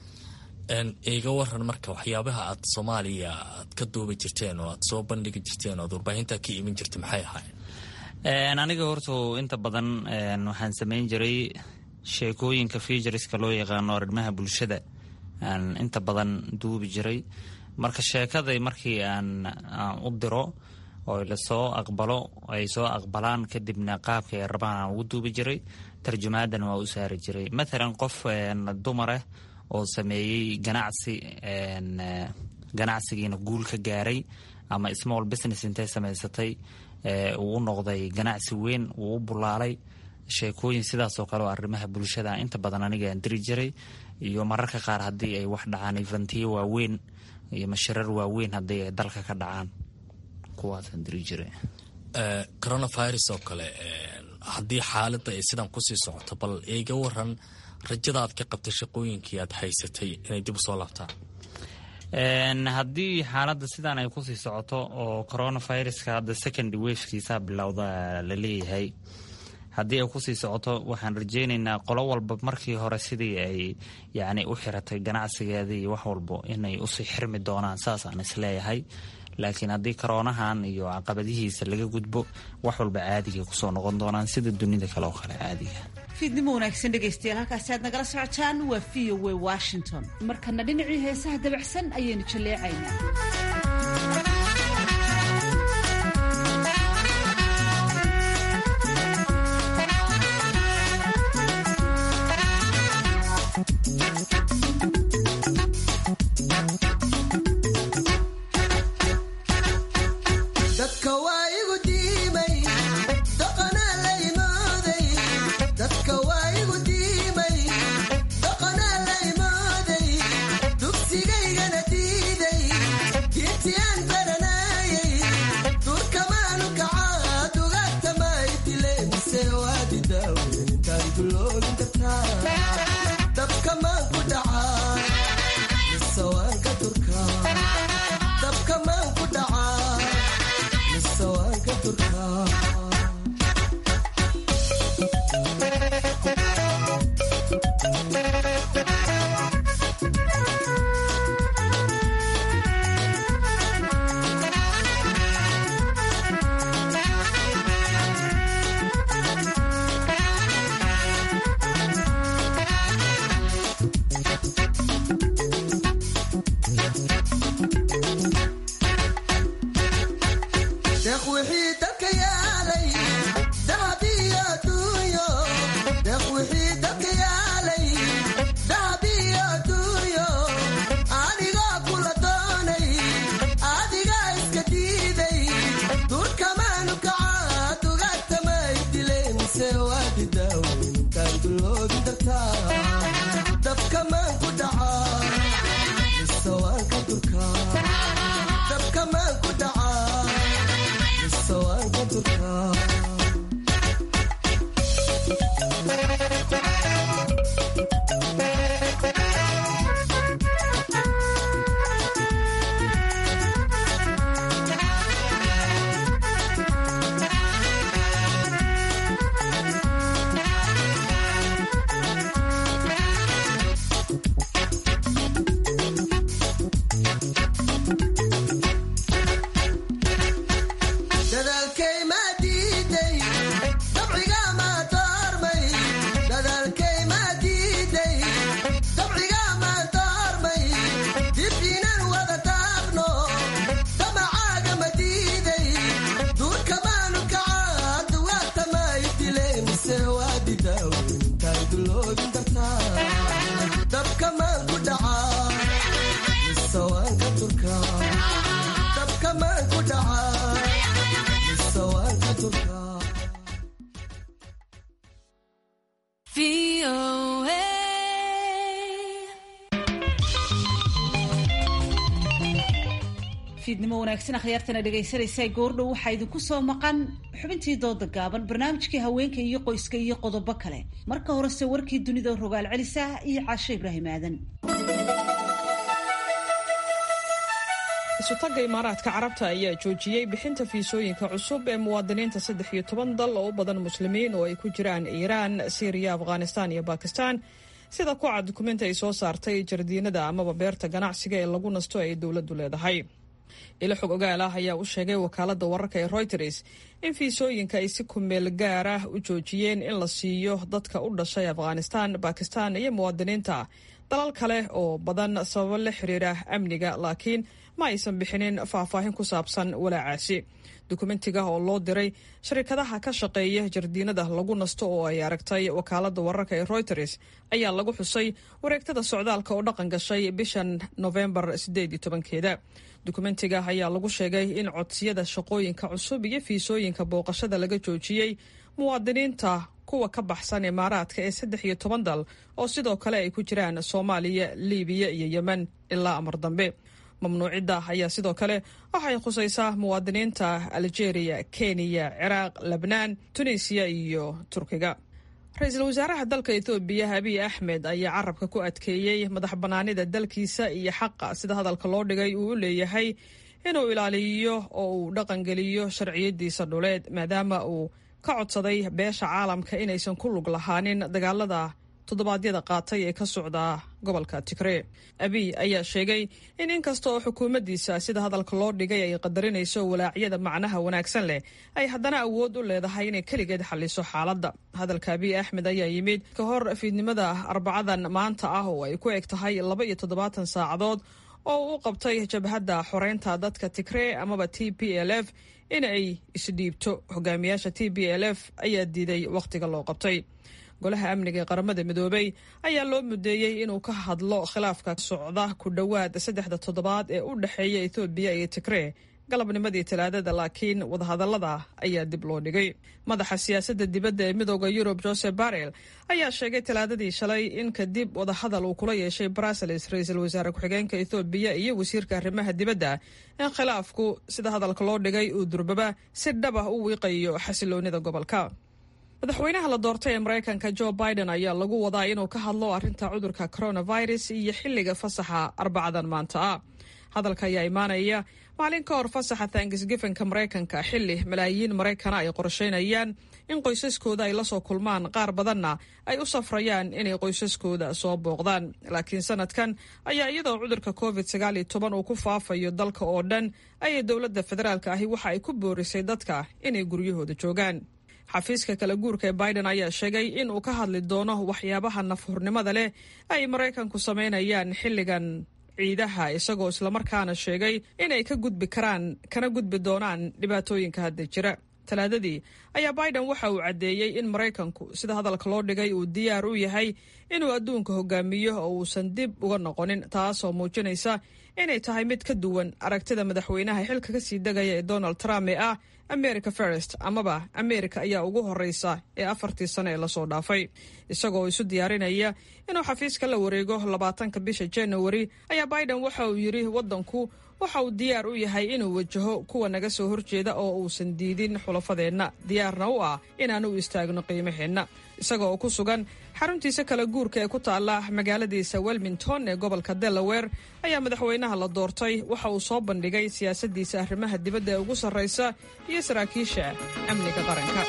iga waran marka waxyaabaha aad soomaaliya aad ka duubi jirteen oo aad soo bandhigi jirteen oo aad warbaahinta ka iman jirtay maxay ahaayeen aniga horta inta badan waxaan samayn jiray sheekooyinka featureska loo yaqaano arrimaha bulshada aan inta badan duubi jiray marka sheekada markii aan u diro oo lasoo aqbalo ay soo aqbalaan kadibna qaabka ay rabaan aan ugu duubi jiray tarjumaadan waa u saari jiray mathalan qof dumarah oo sameeyey ganacsi ganacsigiina guul ka gaaray ama small business intay samaysatay uu u noqday ganacsi weyn uu u bulaalay sheekooyin sidaasoo kale oo arrimaha bulshada inta badan aniga aan diri jiray iyo mararka qaar haddii ay wax dhacaan ifantiyo waaweyn iyo mashirar waaweyn haddii ay dalka ka dhacaan kuwaasaan diri jiray coronavirus oo kale haddii xaaladda ay sidan kusii socoto bal iga waran rajada aad ka qabtay shaqooyinkii aad haysatay inay dib u soo laabtaan haddii xaaladda sidan ay kusii socoto oo coronaviruska hadda second wafkiisa bilowda la leeyahay haddii ay kusii socoto waxaan rajeynaynaa qolo walba markii hore sidii ay yani u xiratay ganacsigeeda iyo wax walbo inay usii xirmi doonaan saasaan isleeyahay laakiin haddii karoonahan iyo caqabadihiisa laga gudbo wax walba caadigay kusoo noqon doonaan sida dunida kale oo kale caadiga fiidnimo wanaagsan dhegaystayaal halkaasi aad nagala socotaan waa v o w washington markana dhinacii heesaha dabacsan ayaynu jaleecaynaa Dugsigaygana diiday fiidnimo wanaagsan akhyaartana dhegaysanaysaa goordhow waxaa idinku soo maqan xubintii dooda gaaban barnaamijkii haweenka iyo qoyska iyo qodobo kale marka horese warkii dunida rogaal celisa iyo caasho ibraahim aadan isutagga imaaraadka carabta ayaa joojiyey bixinta fiisooyinka cusub ee muwaadiniinta saddex iyo toban dal oo u badan muslimiin oo ay ku jiraan iiraan siiriya afghanistaan iyo bakistan sida ku cad dukumenti ay soo saartay jardiinada amaba beerta ganacsiga ee lagu nasto ay dowladdu leedahay ilo xog ogaal ah ayaa u sheegay wakaaladda wararka ee reuters in fiisooyinka ay si kumeel gaar ah u joojiyeen in la siiyo dadka u dhashay afghanistan bakistan iyo muwaadiniinta dalal kale oo badan sababo la xiriira amniga laakiin ma aysan bixinin faahfaahin ku saabsan walaacaasi dukumentiga oo loo diray sharikadaha ka shaqeeya jardiinada lagu nasto oo ay aragtay wakaaladda wararka ee reuters ayaa lagu xusay wareegtada socdaalka oo dhaqan gashay bishan nofembar sideed iyo tobankeeda dukumentiga ayaa lagu sheegay in codsiyada shaqooyinka cusub iyo fiisooyinka booqashada laga joojiyey muwaadiniinta kuwa ka baxsan imaaraadka ee saddex iyo toban dal oo sidoo kale ay ku jiraan soomaaliya libiya iyo yemen ilaa amar dambe mamnuucidda ayaa sidoo kale waxay khusaysaa muwaadiniinta algeria kenya ciraaq lebnaan tunisiya iyo turkiga ra-iisul wasaaraha dalka ethoobiya abiy axmed ayaa carabka ku adkeeyey madax bannaanida dalkiisa iyo xaqa sida hadalka loo dhigay uu u leeyahay inuu ilaaliyo oo uu dhaqangeliyo sharciyadiisa dhuleed maadaama uu ka codsaday beesha caalamka inaysan ku lug lahaanin dagaalada toddobaadyada qaatay ee ka socda gobolka tigree abiy ayaa sheegay in inkasta oo xukuumaddiisa sida hadalka loo dhigay ay qadarinayso walaacyada macnaha wanaagsan leh ay haddana awood u leedahay inay keligeed xalliso xaaladda hadalka abiy axmed ayaa yimid ka hor fiidnimada arbacadan maanta ah oo ay ku eg tahay laba iyo toddobaatan saacadood oo u qabtay jabhadda xoreynta dadka tigree amaba t p l f in ay isdhiibto hogaamiyaasha t p l f ayaa diiday wakhtiga loo qabtay golaha amniga ee qaramada midoobay ayaa loo mudeeyey inuu ka hadlo khilaafka socda ku dhowaad saddexda toddobaad ee u dhexeeya ethoobiya iyo tigree galabnimadii talaadada laakiin wadahadallada ayaa dib loo dhigay madaxa siyaasadda dibadda ee midooda yurub joseph barrel ayaa sheegay talaadadii shalay in kadib wadahadal uu kula yeeshay brussels ra-iisul wasaare ku-xigeenka ethoobiya iyo wasiirka arrimaha dibadda in khilaafku sida hadalka loo dhigay uu durbaba si dhab ah u wiiqayo xasiloonida gobolka madaxweynaha la doortay ee maraykanka jo biden ayaa lagu wadaa inuu ka hadlo arrinta cudurka coronavirus iyo xilliga fasaxa arbacadan maanta ah hadalka ayaa imaanaya maalin ka hor fasaxa tanksgifanka maraykanka xilli malaayiin maraykana ay qorsheynayaan in qoysaskooda ay lasoo kulmaan qaar badanna ay u safrayaan inay qoysaskooda soo booqdaan laakiin sanadkan ayaa iyadoo cudurka covid sagaal iyo toban uu ku faafayo dalka oo dhan ayay dowladda federaalka ahi waxa ay ku boorisay dadka inay guryahooda joogaan xafiiska kala guurka ee biden ayaa sheegay in uu ka hadli doono waxyaabaha nafhurnimada leh ay maraykanku samaynayaan xilligan ciidaha isagoo islamarkaana sheegay inay ka gudbi karaan kana gudbi doonaan dhibaatooyinka hadda jira talaadadii ayaa biden waxa uu caddeeyey in maraykanku sida hadalka loo dhigay uu diyaar u yahay inuu adduunka hogaamiyo oo uusan dib uga noqonin taasoo muujinaysa inay tahay mid ka duwan aragtida madaxweynaha xilka kasii degaya ee donald trump ee ah america first amaba america ayaa ugu horeysa ee afartii sano ee lasoo dhaafay isagoo isu diyaarinaya inuu xafiiska la wareego labaatanka bisha january ayaa biden waxa uu yidhi wadanku waxa uu diyaar u yahay inuu wajaho kuwa naga soo horjeeda oo uusan diidin xulafadeenna diyaarna u ah inaan u istaagno qiimaheenna isagoo ku sugan xaruntiisa kala guurka ee ku taala magaaladiisa welmington ee gobolka delaware ayaa madaxweynaha la doortay waxa uu soo bandhigay siyaasadiisa arrimaha dibadda ee ugu sarraysa iyo saraakiisha amniga qaranka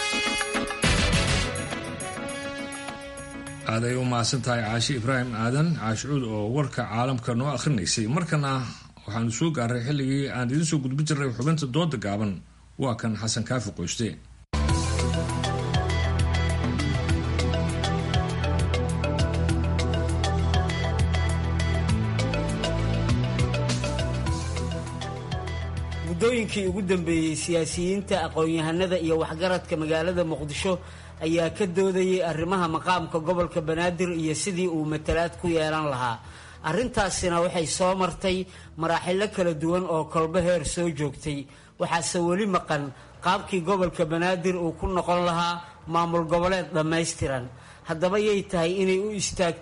aaday u mahadsan tahay caashi ibraahim aadan caashicuud oo warka caalamka noo akhrinaysay markana waxaanu soo gaaray xilligii aan idiin soo gudbin jirnay xubinta dooda gaaban waa kan xasan kaafi qoyste muddooyinkii ugu dambeeyey siyaasiyiinta aqoon-yahanada iyo waxgaradka magaalada muqdisho ayaa ka doodayay arrimaha maqaamka gobolka banaadir iyo sidii uu matalaad ku yeelan lahaa arrintaasina waxay soo martay maraaxilo kala duwan oo kolbo heer soo joogtay waxaase weli maqan qaabkii gobolka banaadir uu ku noqon lahaa maamul goboleed dhammaystiran haddaba yay tahay inay u istaagto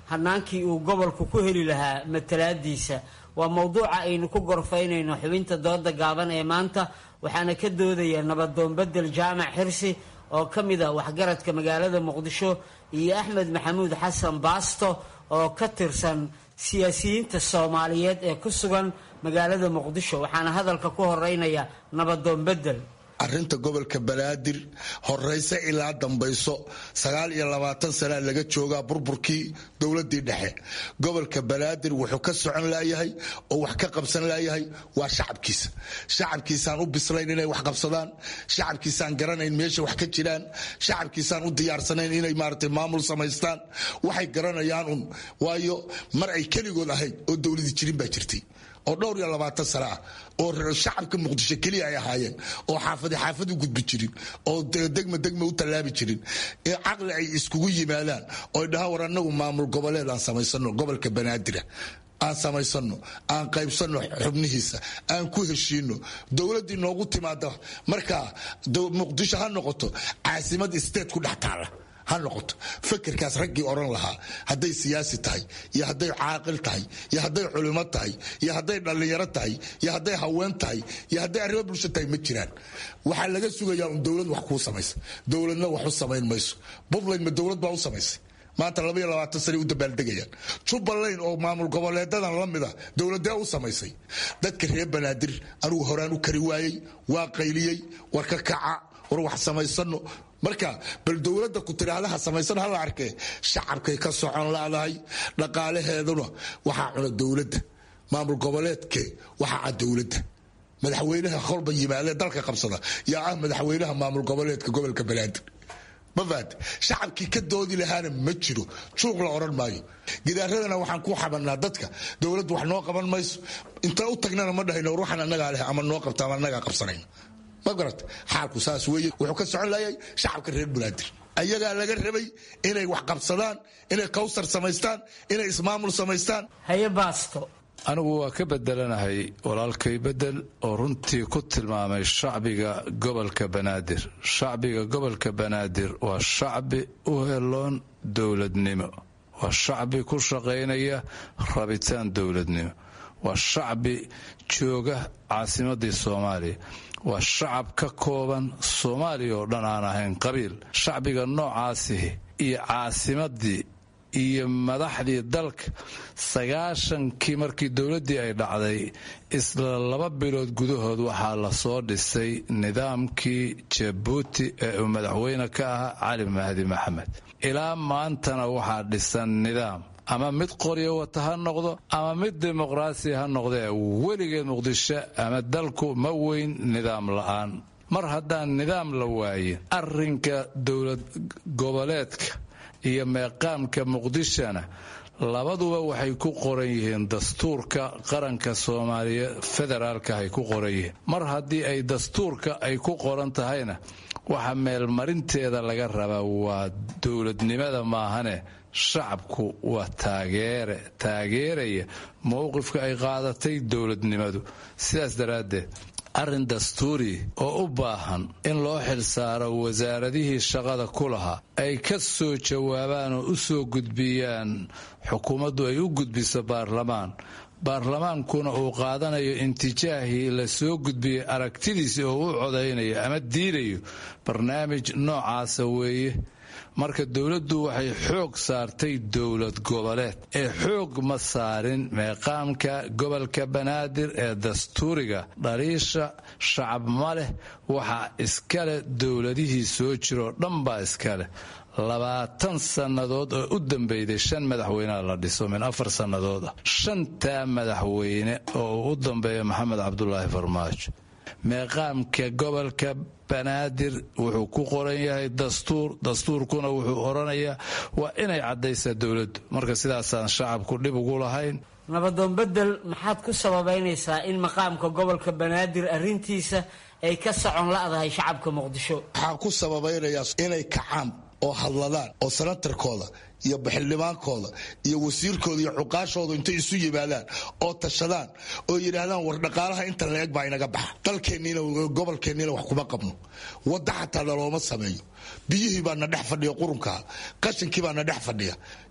hanaankii uu gobolku ku heli lahaa matalaadiisa waa mowduuca aynu ku gorfaynayno xubinta dooda gaaban ee maanta waxaana ka doodaya nabadoon bedel jaamac xirsi oo ka mid ah waxgaradka magaalada muqdisho iyo axmed maxamuud xasan baasto oo ka tirsan siyaasiyiinta soomaaliyeed ee ku sugan magaalada muqdisho waxaana hadalka ku horeynaya nabadoon bedel arrinta gobolka banaadir horeyse ilaa dambayso sagaal iyo labaatan sanaa laga joogaa burburkii dowladii dhexe gobolka banaadir wuxuu ka socon laayahay oo wax ka qabsan laayahay waa shacabkiisa shacabkiisaan u bislayn inay wax qabsadaan shacabkiisaan garanayn meesha wax ka jiraan shacabkiisaan u diyaarsanayn inay maarata maamul samaystaan waxay garanayaan un waayo mar ay keligood ahayd oo dowladi jirin baa jirtay oo dhowr iyo labaatan sano ah oo shacabka muqdisho keliya ay ahaayeen oo xaafadi xaafad u gudbi jirin oo degma degma u tallaabi jirin caqli ay iskugu yimaadaan oo dhahaan war annagu maamul goboleed aan samaysano gobolka banaadira aan samaysano aan qaybsano xubnihiisa aan ku heshiino dowladdii noogu timaada markaa muqdisho ha noqoto caasimad state ku dhex taala ha noqoto fakerkaas raggii odhan lahaa hadday siyaasi tahay iyo hadday caaqil tahay iyo hadday culimo tahay iyo hadday dhallinyaro tahay iyo hadday haween tahay iyo hadday arrimo bulsho tahay ma jiraan waxaa laga sugayaa un dowlad wax kuu samaysa dowladna wax u samayn mayso puntland ma dowlad baa u samaysay maanta labaiyo labaatan sanay u dabaaldegayaan jubbaland oo maamul goboleedadan la mid a dowladee u samaysay dadka reer banaadir anugu horaan u kari waayey waa qayliyey war ka kaca war wax samaysano marka bal dowladda ku tiraahdaha samaysan hala arkee shacabkay ka socon laadahay dhaqaalaheeduna waxaa cuna dowladda maamul goboleedke waxaa cad dowladda madaxweynaha kolba yimaadee dalka qabsada yaa ah madaxweynaha maamul goboleedka gobolka banaadir mafaad shacabkii ka doodi lahaana ma jiro juuq la odhan maayo gidaaradana waxaan ku xabanaa dadka dowladdu wax noo qaban mayso inta u tagnana ma dhahayno ruuxan annagaa leh ama noo qabta ama annagaa qabsanayno ma garat xaalku saas weeye wuxuu ka socon laayay shacabka reer banaadir ayagaa laga rabay inay wax qabsadaan inay kawsar samaystaan inay ismaamul samaystaan haye baasto anigu waa ka bedelanahay walaalkay bedel oo runtii ku tilmaamay shacbiga gobolka banaadir shacbiga gobolka banaadir waa shacbi u heloon dowladnimo waa shacbi ku shaqaynaya rabitaan dowladnimo waa shacbi jooga caasimadii soomaaliya waa shacab ka kooban soomaaliya oo dhan aan ahayn qabiil shacbiga noocaasihi iyo caasimadii iyo madaxdii dalka sagaashankii markii dowladdii ay dhacday isla laba bilood gudahood waxaa lasoo dhisay nidaamkii jabuuti ee uu madaxweyne ka ahaa cali mahdi maxamed ilaa maantana waxaa dhisan nidaam ama mid qoryo wata ha noqdo ama mid dimuqraasi ha noqdee weligeed muqdisho ama dalku ma weyn nidaam la'aan mar haddaan nidaam la waayin arrinka dowlad goboleedka iyo meeqaamka muqdishona labaduba waxay ku qoran yihiin dastuurka qaranka soomaaliya federaalka ay ku qoran yihiin mar haddii ay dastuurka ay ku qoran tahayna waxa meelmarinteeda laga rabaa waa dowladnimada maahane shacabku waa taageere taageeraya mowqifka ay qaadatay dowladnimadu sidaas daraaddeed arrin dastuuri oo u baahan in loo xilsaaro wasaaradihii shaqada ku lahaa ay ka soo jawaabaan oo u soo gudbiyaan xukuumaddu ay u gudbiso baarlamaan baarlamaankuna uu qaadanayo intijaahii la soo gudbiyey aragtidiisi oo u codaynayo ama diidayo barnaamij noocaasa weeye marka dowladdu waxay xoog saartay dowlad goboleed ee xoog ma saarin meeqaamka gobolka banaadir ee dastuuriga dhaliisha shacab ma leh waxaa iskale dowladihii soo jiroo dhan baa iskaleh labaatan sannadood oo u dambeyday shan madaxweyneha la dhiso min afar sannadood ah shantaa madaxweyne oo uu u dambeeya maxamed cabdulaahi farmaajo meeqaamka gobolka banaadir wuxuu ku qoran yahay dastuur dastuurkuna wuxuu odhanayaa waa inay caddaysaa dowladdu marka sidaasaan shacabku dhib ugu lahayn nabadoon bedel maxaad ku sababaynaysaa in maqaamka gobolka banaadir arrintiisa ay ka socon la'dahay shacabka muqdisho waxaan ku sababaynayaa inay kacaan oo hadladaan oo sanatarkooda iyo baxildhibaankooda iyo wasiirkooda iyo cuqaashooda intay isu yimaadaan oo tashadaan oo yidhaahdaan war dhaqaalaha inta la eg baa inaga baxa dalkeenniina gobolkeenniina wax kuma qabno wadda xataa nalooma sameeyo biyihii baa na dhex fadhiya qurunkaa qashinkii baa na dhex fadhiya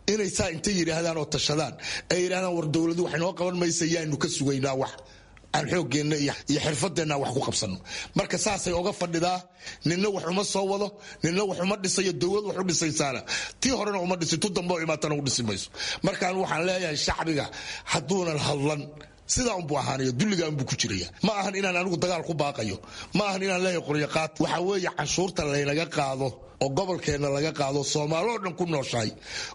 inay saa intay yidhaahdaan oo tashadaan ay yidhahdaan war dowladu wax inoo qaban maysa yaanu ka sugaynaa wax aan xoogeenna iyo xirfadeenna wax ku qabsanno marka saasay oga fadhidaa ninna wax uma soo wado ninna wax uma dhisayo dowlad wax u dhisaysaana tii horena uma dhisi tu dambe oo imaatana u dhisi mayso markaan waxaan leeyahay shacbiga hadduunan hadlan sidaa unbuu ahaanaya dulligaa unbuu ku jiraya ma ahan inaan anigu dagaal ku baaqayo ma ahan inaan leeyahay qoryaqaad waxaa weeye canshuurta laynaga qaado oo gobolkeenna laga qaado soomaaloo dhan ku nooshahay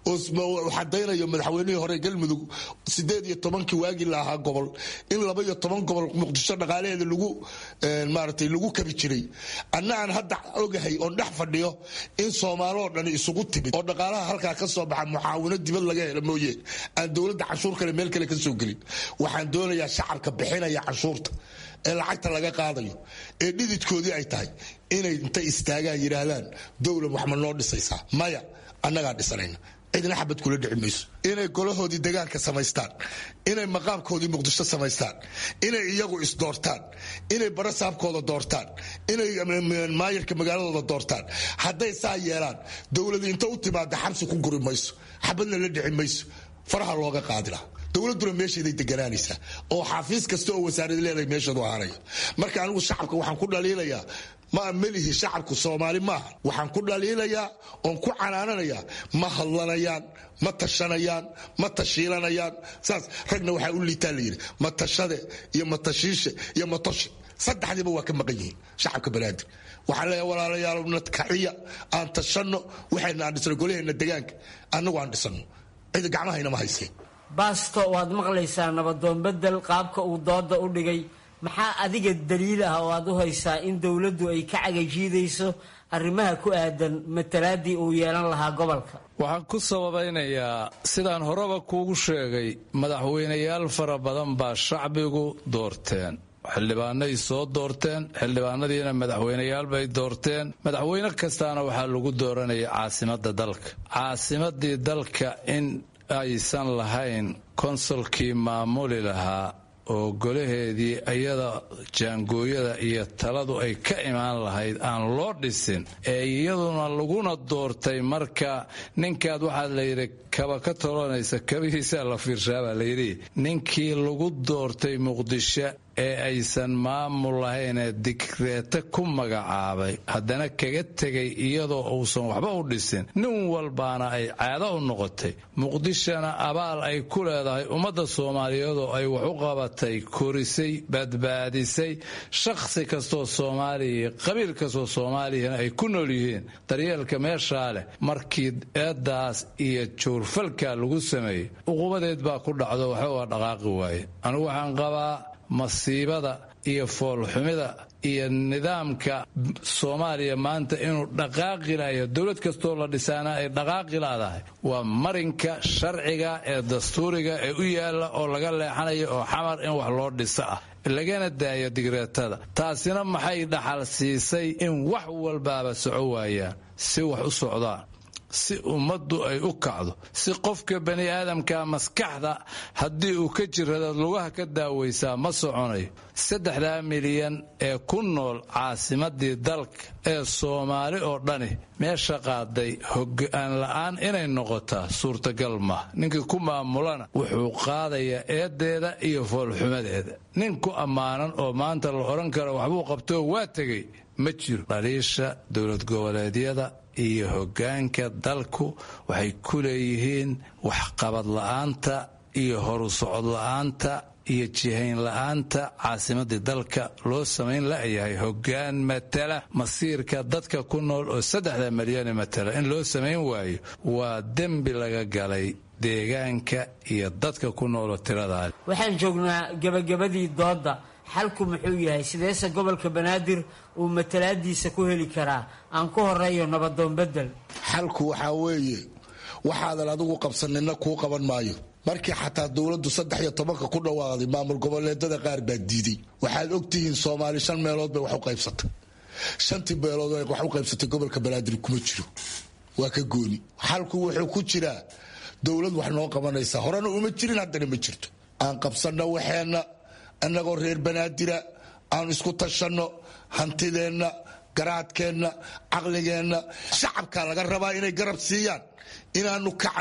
oo xadaynayo madaxweynihii hore galmudug sideed iyo tobankii waagii la ahaa gobol in laba iyo toban gobol muqdisho dhaqaalaheeda lagu maaratay lagu kabi jiray anna aan hadda ogahay oon dhex fadhiyo in soomaaloo dhan isugu timid oo dhaqaalaha halkaa ka soo baxa mucaawino dibad laga hela mooye aan dowladda canshuur kale meel kale ka soo gelin waxaan doonayaa shacabka bixinaya canshuurta ee lacagta laga qaadayo ee dhididkoodii ay tahay inay intay istaagaan yidhaahdaan dowlad wax ma noo dhisaysaa maya annagaa dhisanayna cidna xabad kula dhici mayso inay golahoodii degaanka samaystaan inay maqaamkoodii muqdisho samaystaan inay iyagu isdoortaan inay barasaabkooda doortaan inay maayarka magaaladooda doortaan hadday saa yeelaan dowladi inta u timaada xabsi ku guri mayso xabadna la dhici mayso faraha looga qaadila dowladuna meesheeday deganaanaysaa oo xafiis kasta oo wasaarad leedahay meesheedu ahaanaya marka anigu shacabka waxaan ku dhaliilayaa ma melihi shacabku soomaali maaha waxaan ku dhaliilayaa oon ku canaananayaa ma hadlanayaan ma tashanayaan ma tashiilanayaan saas ragna waxaa u liitaa layidhi matashade iyo matashiishe iyo matoshe saddexdiiba waa ka maqan yihiin shacabka banaadir waxaan leeyahay walaalayaal nadkaciya aan tashanno waxayna aan dhisno golaheenna degaanka annagu aan dhisano cida gacmahaynama hayseen baasto waad maqlaysaa nabadoon bedel qaabka uu dooda u dhigay maxaa adiga daliil ah oo aad u haysaa in dowladdu ay ka cagajiidayso arrimaha ku aadan matalaadii uu yeelan lahaa gobolka waxaan ku sababaynayaa sidaan horeba kuugu sheegay madaxweynayaal fara badan baa shacbigu doorteen xildhibaanay soo doorteen xildhibaanadiina madaxweyneyaal bay doorteen madaxweyne kastaana waxaa lagu dooranaya caasimadda dalka caasimadii dalka in aysan lahayn konsolkii maamuli lahaa oo golaheedii iyada jaangooyada iyo taladu ay ka imaan lahayd aan loo dhisin ee iyaduna laguna doortay marka ninkaad waxaa layidhi kaba ka tolonaysa kabihiisaa la fiirshaabaa layidhi ninkii lagu doortay muqdisho ee aysan maamul lahaynee digreete ku magacaabay haddana kaga tegay iyadoo uusan waxba u dhisin nin walbaana ay caado u noqotay muqdishona abaal ay ku leedahay ummadda soomaaliyeedoo ay wax u qabatay korisay badbaadisay shakhsi kastoo soomaaliya qabiil kastoo soomaaliyana ay ku nool yihiin daryeelka meeshaa leh markii eeddaas iyo juurfalka lagu sameeyey uqubadeed baa ku dhacdo waxba waa dhaqaaqi waaye anigu waxaan qabaa masiibada iyo foolxumida iyo nidaamka soomaaliya maanta inuu dhaqaaqi layo dowlad kastoo la dhisaana ay dhaqaaqi laadahay waa marinka sharciga ee dastuuriga ee u yaala oo laga leexanayo oo xamar in wax loo dhiso ah lagana daayo digreetada taasina maxay dhaxal siisay in wax walbaaba soco waayaan si wax u socdaan si ummaddu ay u kacdo si qofka bani aadamka maskaxda haddii uu ka jirada lugaha ka daawaysaa ma soconayo saddexdaa milyan ee ku nool caasimadii dalka ee soomaali oo dhani meesha qaaday hogaan la'aan inay noqotaa suurtagal mah ninkii ku maamulana wuxuu qaadayaa eedeeda iyo foolxumadeeda nin ku ammaanan oo maanta la odhan karo waxbuu qabtoo waa tegay ma jiro dhaliisha dowlad goboleedyada iyo hoggaanka dalku waxay ku leeyihiin waxqabad la'aanta iyo horu socod la'aanta iyo jihayn la'aanta caasimadii dalka loo samayn la'yahay hoggaan matala masiirka dadka ku nool oo saddexda milyani matala in loo samayn waayo waa dembi laga galay deegaanka iyo dadka ku nooloo tiradaa waxaan joognaa gebagabadii doodda xalku muxuu yahay sideese gobolka banaadir uu matalaadiisa ku heli karaa aan ku horeeyo nabadoon bedel xalku waxaa weeye waxaadan adigu qabsanina kuu qaban maayo markii xataa dowladdu saddex iyo tobanka ku dhawaaqday maamul goboleedada qaar baa diiday waxaad ogtihiin soomaali shan meelood bay wax u qaybsatay shantii meelood wax u qaybsatay gobolka banaadir kuma jiro waa ka gooni xalku wuxuu ku jiraa dowlad wax noo qabanaysa horena uma jirin haddana ma jirto aan qabsanno waxeenna annagoo reer banaadira aan isku tashanno hantideenna garaadkeenna caqligeenna shacabkaa laga rabaa inay garab siiyaan inaanu kacno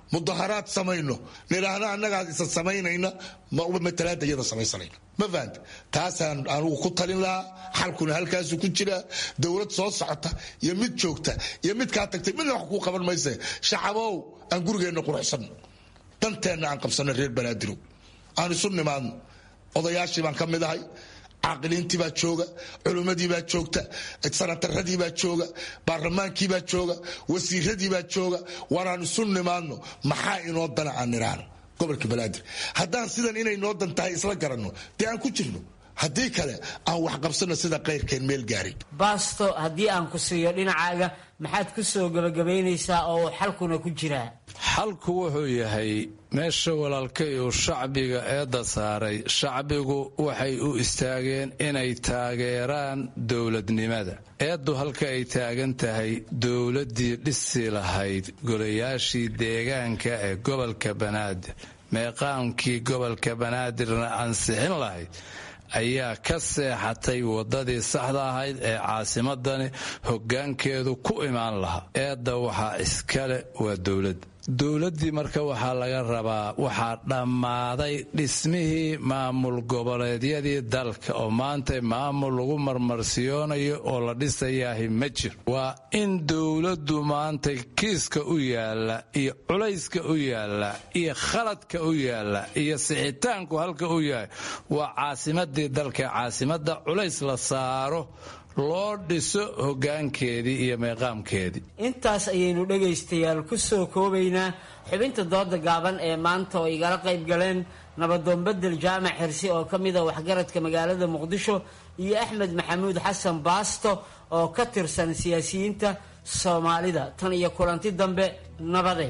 mudaharaad samayno nidhaahna annagaad isa samaynayna matalaada iyada samaysanayna ma fahanta taasaan anugu ku talin lahaa xalkuna halkaasu ku jiraa dowlad soo socota iyo mid joogta iyo mid kaa tagtay midna wax kuu qaban mayse shacabow aan gurigeenna quruxsanno danteenna aan qabsanno reer banaadirow aan isu nimaadno odayaashii baan ka mid ahay caaqiliintii baa jooga culimmadii baa joogta sanataradii baa jooga baarlamaankii baa jooga wasiiradii baa jooga waanaan isu nimaadno maxaa inoo dana aan nidhaahno gobolka banaadir haddaan sidan inay noo dan tahay isla garanno dee aan ku jirno haddii kale aan wax qabsanno sida kayrkeen meel gaarin baasto haddii aan ku siiyo dhinacaaga maxaad ku soo gebagabaynaysaa oo xalkuna ku jiraa xalku wuxuu yahay meesha walaalkay uu shacbiga eedda saaray shacbigu waxay u istaageen inay taageeraan dowladnimada eeddu halka ay taagan tahay dowladdii dhisi lahayd golayaashii deegaanka ee gobolka banaadir meeqaamkii gobolka banaadirna ansixin lahayd ayaa ka seexatay waddadii saxda ahayd ee caasimadani hoggaankeedu ku imaan lahaa eedda waxaa iskale waa dowladda dowladdii marka waxaa laga rabaa waxaa dhammaaday dhismihii maamul goboleedyadii dalka oo maanta maamul lagu marmarsiyoonayo oo la dhisayaahi ma jiro waa in dowladdu maanta kiiska u yaalla iyo culayska u yaalla iyo khaladka u yaalla iyo sixitaanku halka u yahay waa caasimadii dalka caasimadda culays la saaro loo dhiso hoggaankeedii iyo meeqaamkeedii intaas ayaynu dhegaystayaal ku soo koobaynaa xubinta dooda gaaban ee maanta oo igala qayb galeen nabadoon bedel jaamac xirsi oo ka mida waxgaradka magaalada muqdisho iyo axmed maxamuud xasan baasto oo ka tirsan siyaasiyiinta soomaalida tan iyo kulanti dambe nabadeen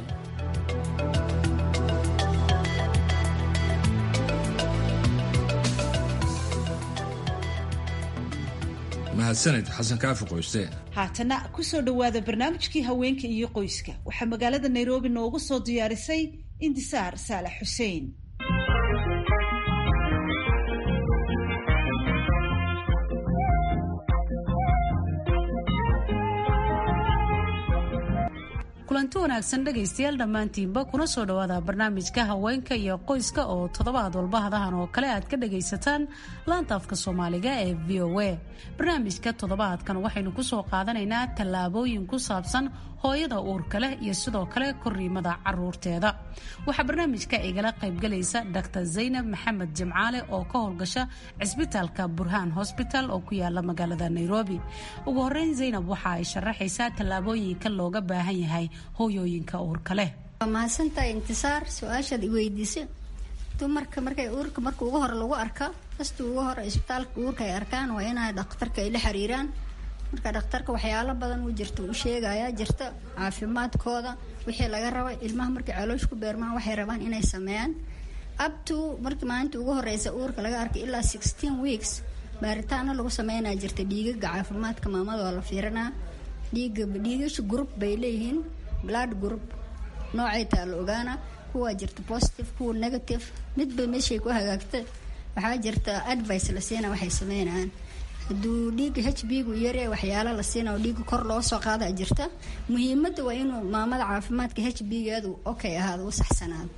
mahadsanid xasan kaafi qoyste haatana kusoo dhowaada barnaamijkii haweenka iyo qoyska waxaa magaalada nairobi noogu soo diyaarisay indisaar saalax xuseen kulanti wanaagsan dhegaystayaal dhammaantiinba kuna soo dhowaada barnaamijka haweenka iyo qoyska oo toddobaad walba hadahan oo kale aad ka dhagaysataan laanta afka soomaaliga ee v o a barnaamijka toddobaadkan waxaynu kusoo qaadanaynaa tallaabooyin ku saabsan hooyada uurka leh iyo sidoo kale koriimada caruurteeda waxaa barnaamijka igala qaybgalaysa dr zaynab maxamed jimcaale oo ka howlgasha cisbitaalka burhaan hosbital oo ku yaala magaalada nairobi ugu horeyn zaynab waxa ay sharaxaysaa tallaabooyinka looga baahan yahay hooyooyinka uurka leh waa mahadsantahay intisaar su-aashaad iweydiisa dumarka markay uurka marka ugu hore lagu arka kasta ugu hore isbitaalka uurka ay arkaan waa inay dhakhtarka ay la xiriiraan marka dhakhtarka waxyaalo badan u jirta uu sheegayaa jirta caafimaadkooda wixii laga raba ilmaha markay caloosh ku beermaan waxay rabaan inay sameeyaan abto markii maalinta ugu horeysa uurka laga arkay ilaa sixteen weeks baaritaano lagu sameynaa jirta dhiigaga caafimaadka maamada waa la fiirinaa dhiiga dhiigasha group bay leeyihiin blood group noocay taa la ogaana kuwa jirta positive kuwa negative midba meeshay ku hagaagta waxaa jirta advice la siina waxay sameynayaan hadduu dhiiga h b gu yare waxyaala la siina oo dhiiga kor loo soo qaada jirta muhiimada waa inuu maamada caafimaadka h b geedu okay ahaado u saxsanaado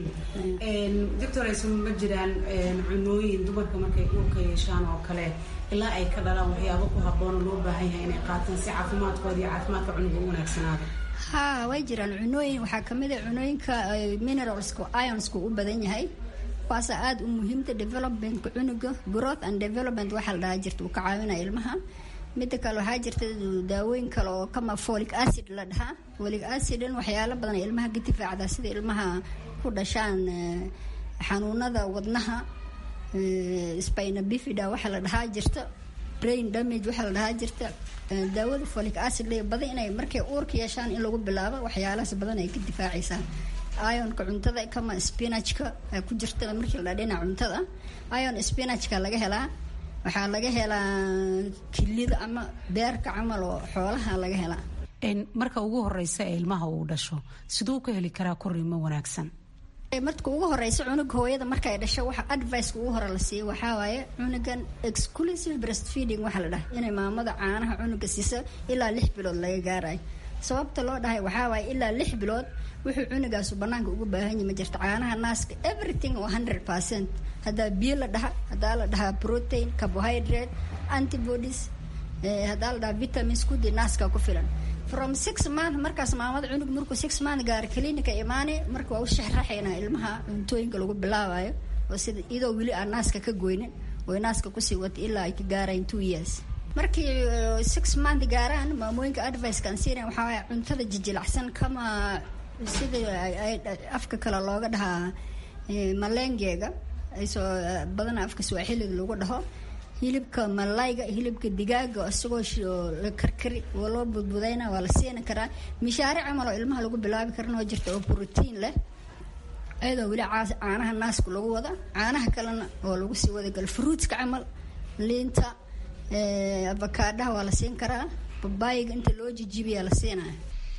doctors ma jiraan cunooyin dumarka markay uurka yeeshaan oo kale ilaa ay ka dhalaan waxyaabo ku habboon oo loo baahan yahay inay qaataan si caafimaadkooda iyo caafimaadka cunuga u wanaagsanaado ha way jiraan cunooyin waxaa kamid a cunooyinka mineralska ionsku u badan yahay kuwaasa aada u muhiimta developmentka cunuga growth and development waxaa la dhahaa jirta uu ka caawinaya ilmaha mida kale waxaa jirta daawooyin kale oo kama folic acid la dhahaa folic acidan waxyaalo badan ay ilmaha ka difaacdaa sida ilmaha ku dhashaan xanuunada wadnaha spina bifida waxaa la dhahaa jirta brain damage waxaa la dhahaa jirta daawada folic acid le badan inay markay uurka yeeshaan in lagu bilaabo waxyaalahaas badan ay ka difaacaysaa ionka cuntada kama spinachka ku jirta markii la dhinaca cuntada ion spinachka laga helaa waxaa laga helaa kilida ama beerka camal oo xoolaha laga helaa marka ugu horeysa ee ilmaha uu dhasho siduu ka heli karaa koriimo wanaagsan marka ugu horeysa cunuga hooyada markay dhasho waxa adviceka ugu hore la siiyo waxaa waaye cunugan exclusive breastfeeding waxaa la dhaha inay maamada caanaha cunuga siisa ilaa lix bilood laga gaarayo sababta loo dhahay waxaa waaye ilaa lix bilood wuxuu cunugaasu banaanka ugu baahan yahi ma jirto caanaha naaska everything oo hundred percent haddaa biyo la dhaha haddaa la dhahaa protein carbohydrate antibodies haddaa la dhahaa vitamins kudii naaska ku filan from six month markaas maamada cunug markuu six month gaaro clinica imaane marka waa u shexraxaynaa ilmaha cuntooyinka lagu bilaabayo oo sida iyadoo weli aan naaska ka goynin oo naaska kusii wata ilaa ay ka gaarayn two years markii six month gaaraan maamooyinka advicekaan siina waxaa waaya cuntada jijilacsan kama sida afka kale looga dhahaa malengeega aysoo badana afka swaaxiliga lagu dhaho hilibka malayga hilibka digaaga isagoo la karkari oo loo budbudayna waa la siini karaa mishaare camal oo ilmaha lagu bilaabi karana waa jirta oo brotiin leh ayadoo weli caanaha naaska lagu wada caanaha kalena oo lagu sii wada galo fruitska camal liinta avakaadhaha waa la siin karaa babaayiga inta loo jijibiyaa la siinaya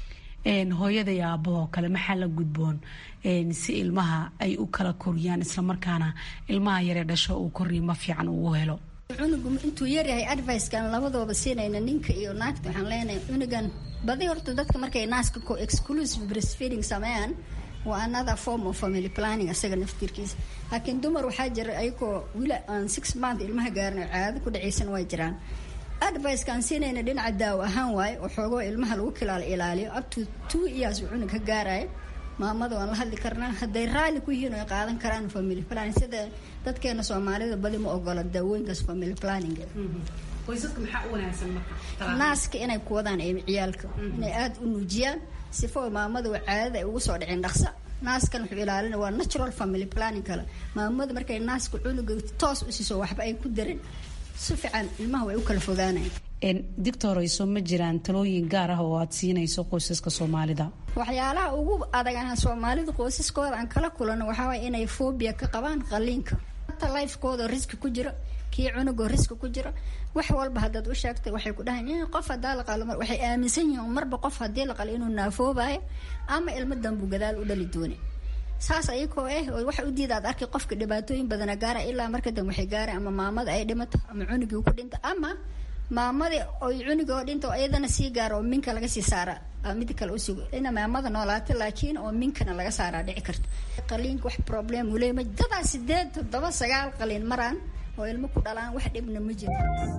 hooyada iyo aabahoo kale maxaa la gudboon si ilmaha ay u kala koriyaan islamarkaana ilmaha yaree dhasho uu koriimo fiican uu helo cunugu intuu yaryahay advicekan labadooba siinayna ninka iyo naagta waxaan leenahay cunugan badi horta dadka markay naaska ko exclusive breastfeeding sameeyaan waa another form of family planning isaga naftirkiisa laakiin dumar waxaa jira ayagoo wili aan six month ilmaha gaarin oo caado ku dhacaysan waa jiraan advicekaan siinayna dhinaca daawo ahaan waaye oo xoogoo ilmaha lagu kilaal ilaaliyo up to two years uu cunug ka gaaraya maamada waan la hadli karnaa hadday raalli ku yihiin oo ay qaadan karaan family planning sida dadkeena soomaalida badi ma ogola daawooyinkaas family planning qoysaska maxaa u wanaagsan marka naaska inay ku wadaan ciyaalka inay aada u nuujiyaan sifo maamada caadada ay ugu soo dhicin dhaqsa naaskan wuxuu ilaalina waa natural family planning kale maamada markay naaska cunuga toos u siiso waxba ay ku darin si fiican ilmaha way u kala fogaanayan dictorayso ma jiraan talooyin gaar ah oo aad siinayso qoysaska soomaalida waxyaalaha ugu adag aan soomaalida qoysaskooda aan kala kulano waxaa waaya inay phobia ka qabaan qaliinka hata lifekooda riski ku jiro kii cunugoo riski ku jiro wax walba haddaad u sheegtay waxay ku dhahayn qof hadaa la qalo waxay aaminsan yihiin marba qof haddii la qalo inuu naafoobayo ama ilmo dambu gadaal u dhali dooni saas ayakoo eh oo waxa u diida aad arkay qofka dhibaatooyin badana gaara ilaa marka dambe waxay gaara ama maamada ay dhimato ama cunugii ku dhinto ama maamadii oy cunugii oo dhinta oo iyadana sii gaara oo minka laga sii saara mid kale usugo ina maamada noolaata laakiin oo minkana laga saaraa dhici karta qaliinka wax problem uu leeyahay dadaa sideed toddoba sagaal qaliin maraan oo ilmo ku dhalaan wax dhibna ma jiro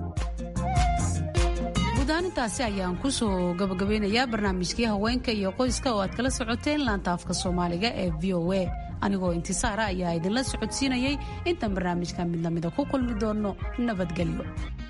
gudaanintaasi ayaan kusoo gabagabeynayaa barnaamijkii haweenka iyo qoyska oo aad kala socoteen laanta afka soomaaliga ee v o a anigoo intisaara ayaa idinla socodsiinayay intaan barnaamijka mid lamida ku kulmi doono nabadgelyo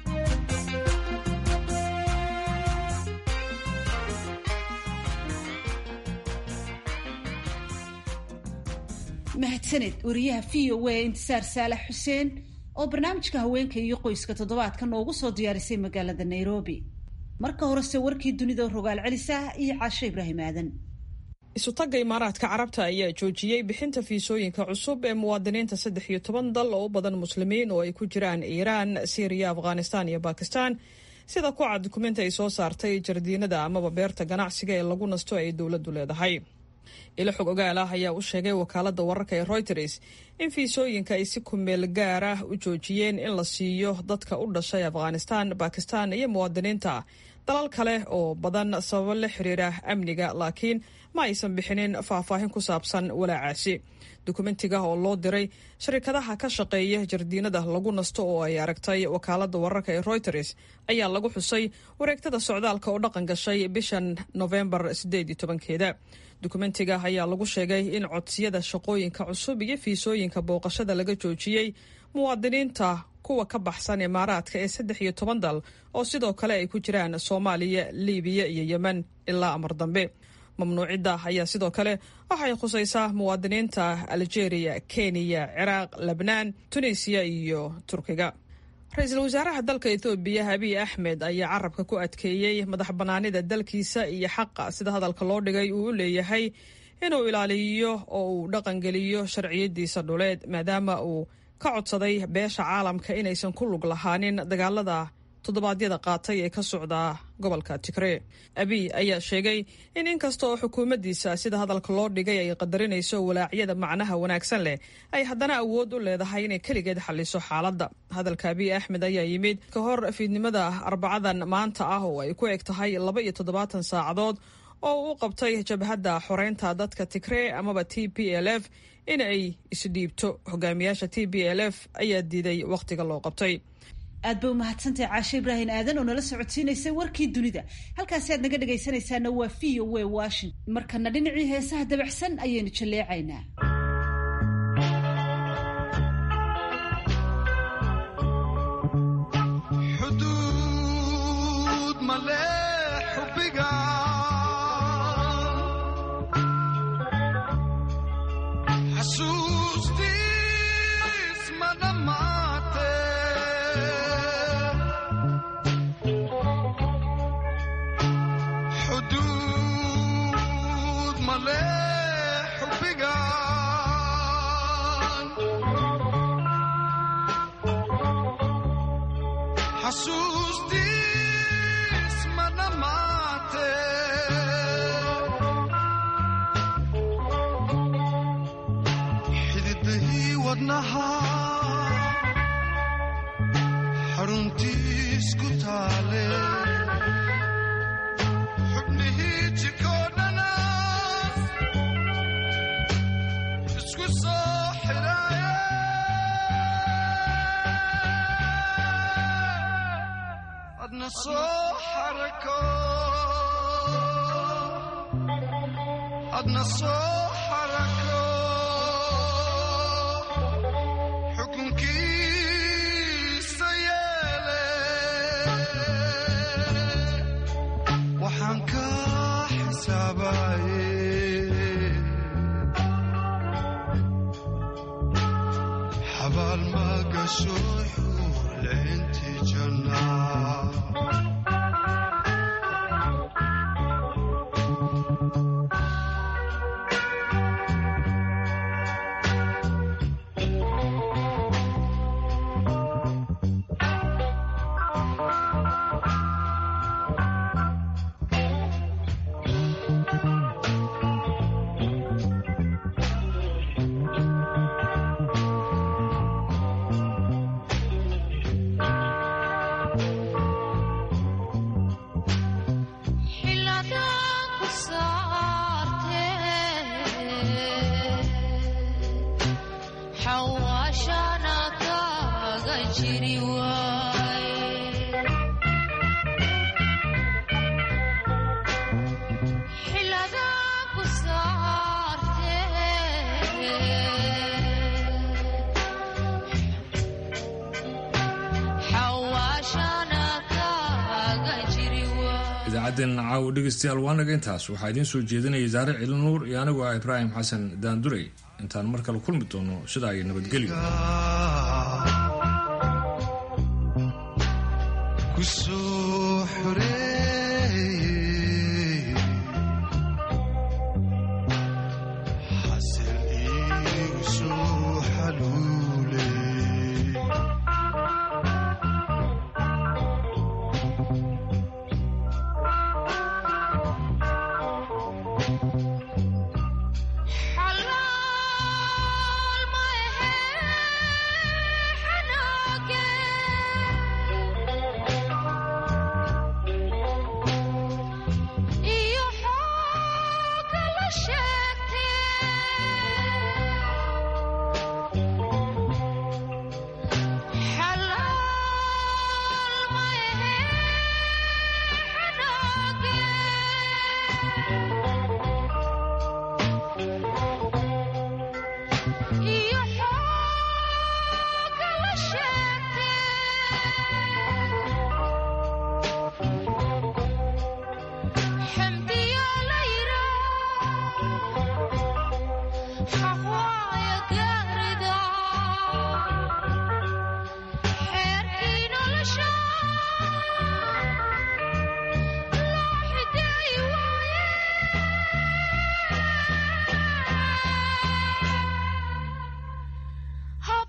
mahadsaned wariyaha v o a intisaar saalax xuseen oo barnaamijka haweenka iyo qoyska toddobaadka noogu soo diyaarisay magaalada nairobi marka horese warkii dunida rogaal celisa iyo caasho ibraahim aadan isutagga imaaraadka carabta ayaa joojiyey bixinta fiisooyinka cusub ee muwaadiniinta saddex iyo toban dal oo u badan muslimiin oo ay ku jiraan iiraan siiriya afghanistaan iyo bakistan sida ku cad dukumenti ay soo saartay jardiinada amaba beerta ganacsiga ee lagu nasto ay dowladdu leedahay ilo xog ogaal ah ayaa u sheegay wakaalada wararka ee reuters in fiisooyinka ay si kumeel gaar ah u joojiyeen in la siiyo dadka u dhashay afghanistan bakistan iyo muwaadiniinta dalal kale oo badan sababo la xiriira amniga laakiin ma aysan bixinin faahfaahin ku saabsan walaacaasi dukumentiga oo loo diray sharikadaha ka shaqeeya jardiinada lagu nasto oo ay aragtay wakaalada wararka ee reuters ayaa lagu xusay wareegtada socdaalka oo dhaqan gashay bishan novembar sideed iyo tobankeeda dukumentiga ayaa lagu sheegay in codsiyada shaqooyinka cusub iyo fiisooyinka booqashada laga joojiyey muwaadiniinta kuwa ka baxsan imaaraadka ee saddex iyo toban dal oo sidoo kale ay ku jiraan soomaaliya libiya iyo yemen ilaa amar dambe mamnuucidda ayaa sidoo kale waxay khusaysaa muwaadiniinta algeria kenya ciraaq lebnaan tunisiya iyo turkiga ra-iisul wasaaraha dalka ethoobiya abiy axmed ayaa carabka ku adkeeyey madax bannaanida dalkiisa iyo xaqa sida hadalka loo dhigay uu u leeyahay inuu ilaaliyo oo uu dhaqangeliyo sharciyadiisa dhuleed maadaama uu ka codsaday beesha caalamka inaysan ku lug lahaanin dagaalada toddobaadyada qaatay ee ka socda gobolka tigree abiy ayaa sheegay in inkasta oo xukuumaddiisa sida hadalka loo dhigay ay qadarinayso walaacyada macnaha wanaagsan leh ay haddana awood u leedahay inay keligeed xaliso xaaladda hadalka abiy axmed ayaa yimid ka hor fiidnimada arbacadan maanta ah oo ay ku eg tahay laba iyo toddobaatan saacadood oo uu qabtay jabhadda xoreynta dadka tigree amaba t p l f in ay isdhiibto hogaamiyaasha t p l f ayaa diiday wakhtiga loo qabtay aad bay umahadsantahay caashe ibraahim aadan oo nala socodsiinaysay warkii dunida halkaasi aad naga dhegaysanaysaana waa v o w washington markana dhinacii heesaha dabacsan ayaynu jalleecaynaa idaacadden caawo dhegeystayaal waanaga intaas waxaa idiin soo jeedinaya saare cili nuur iyo anigu ah ibraahim xasan daandurey intaan mar kale kulmi doono sidaa iyo nabadgelyo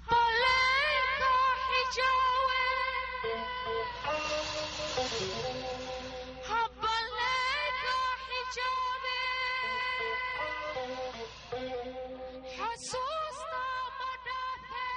Thank you.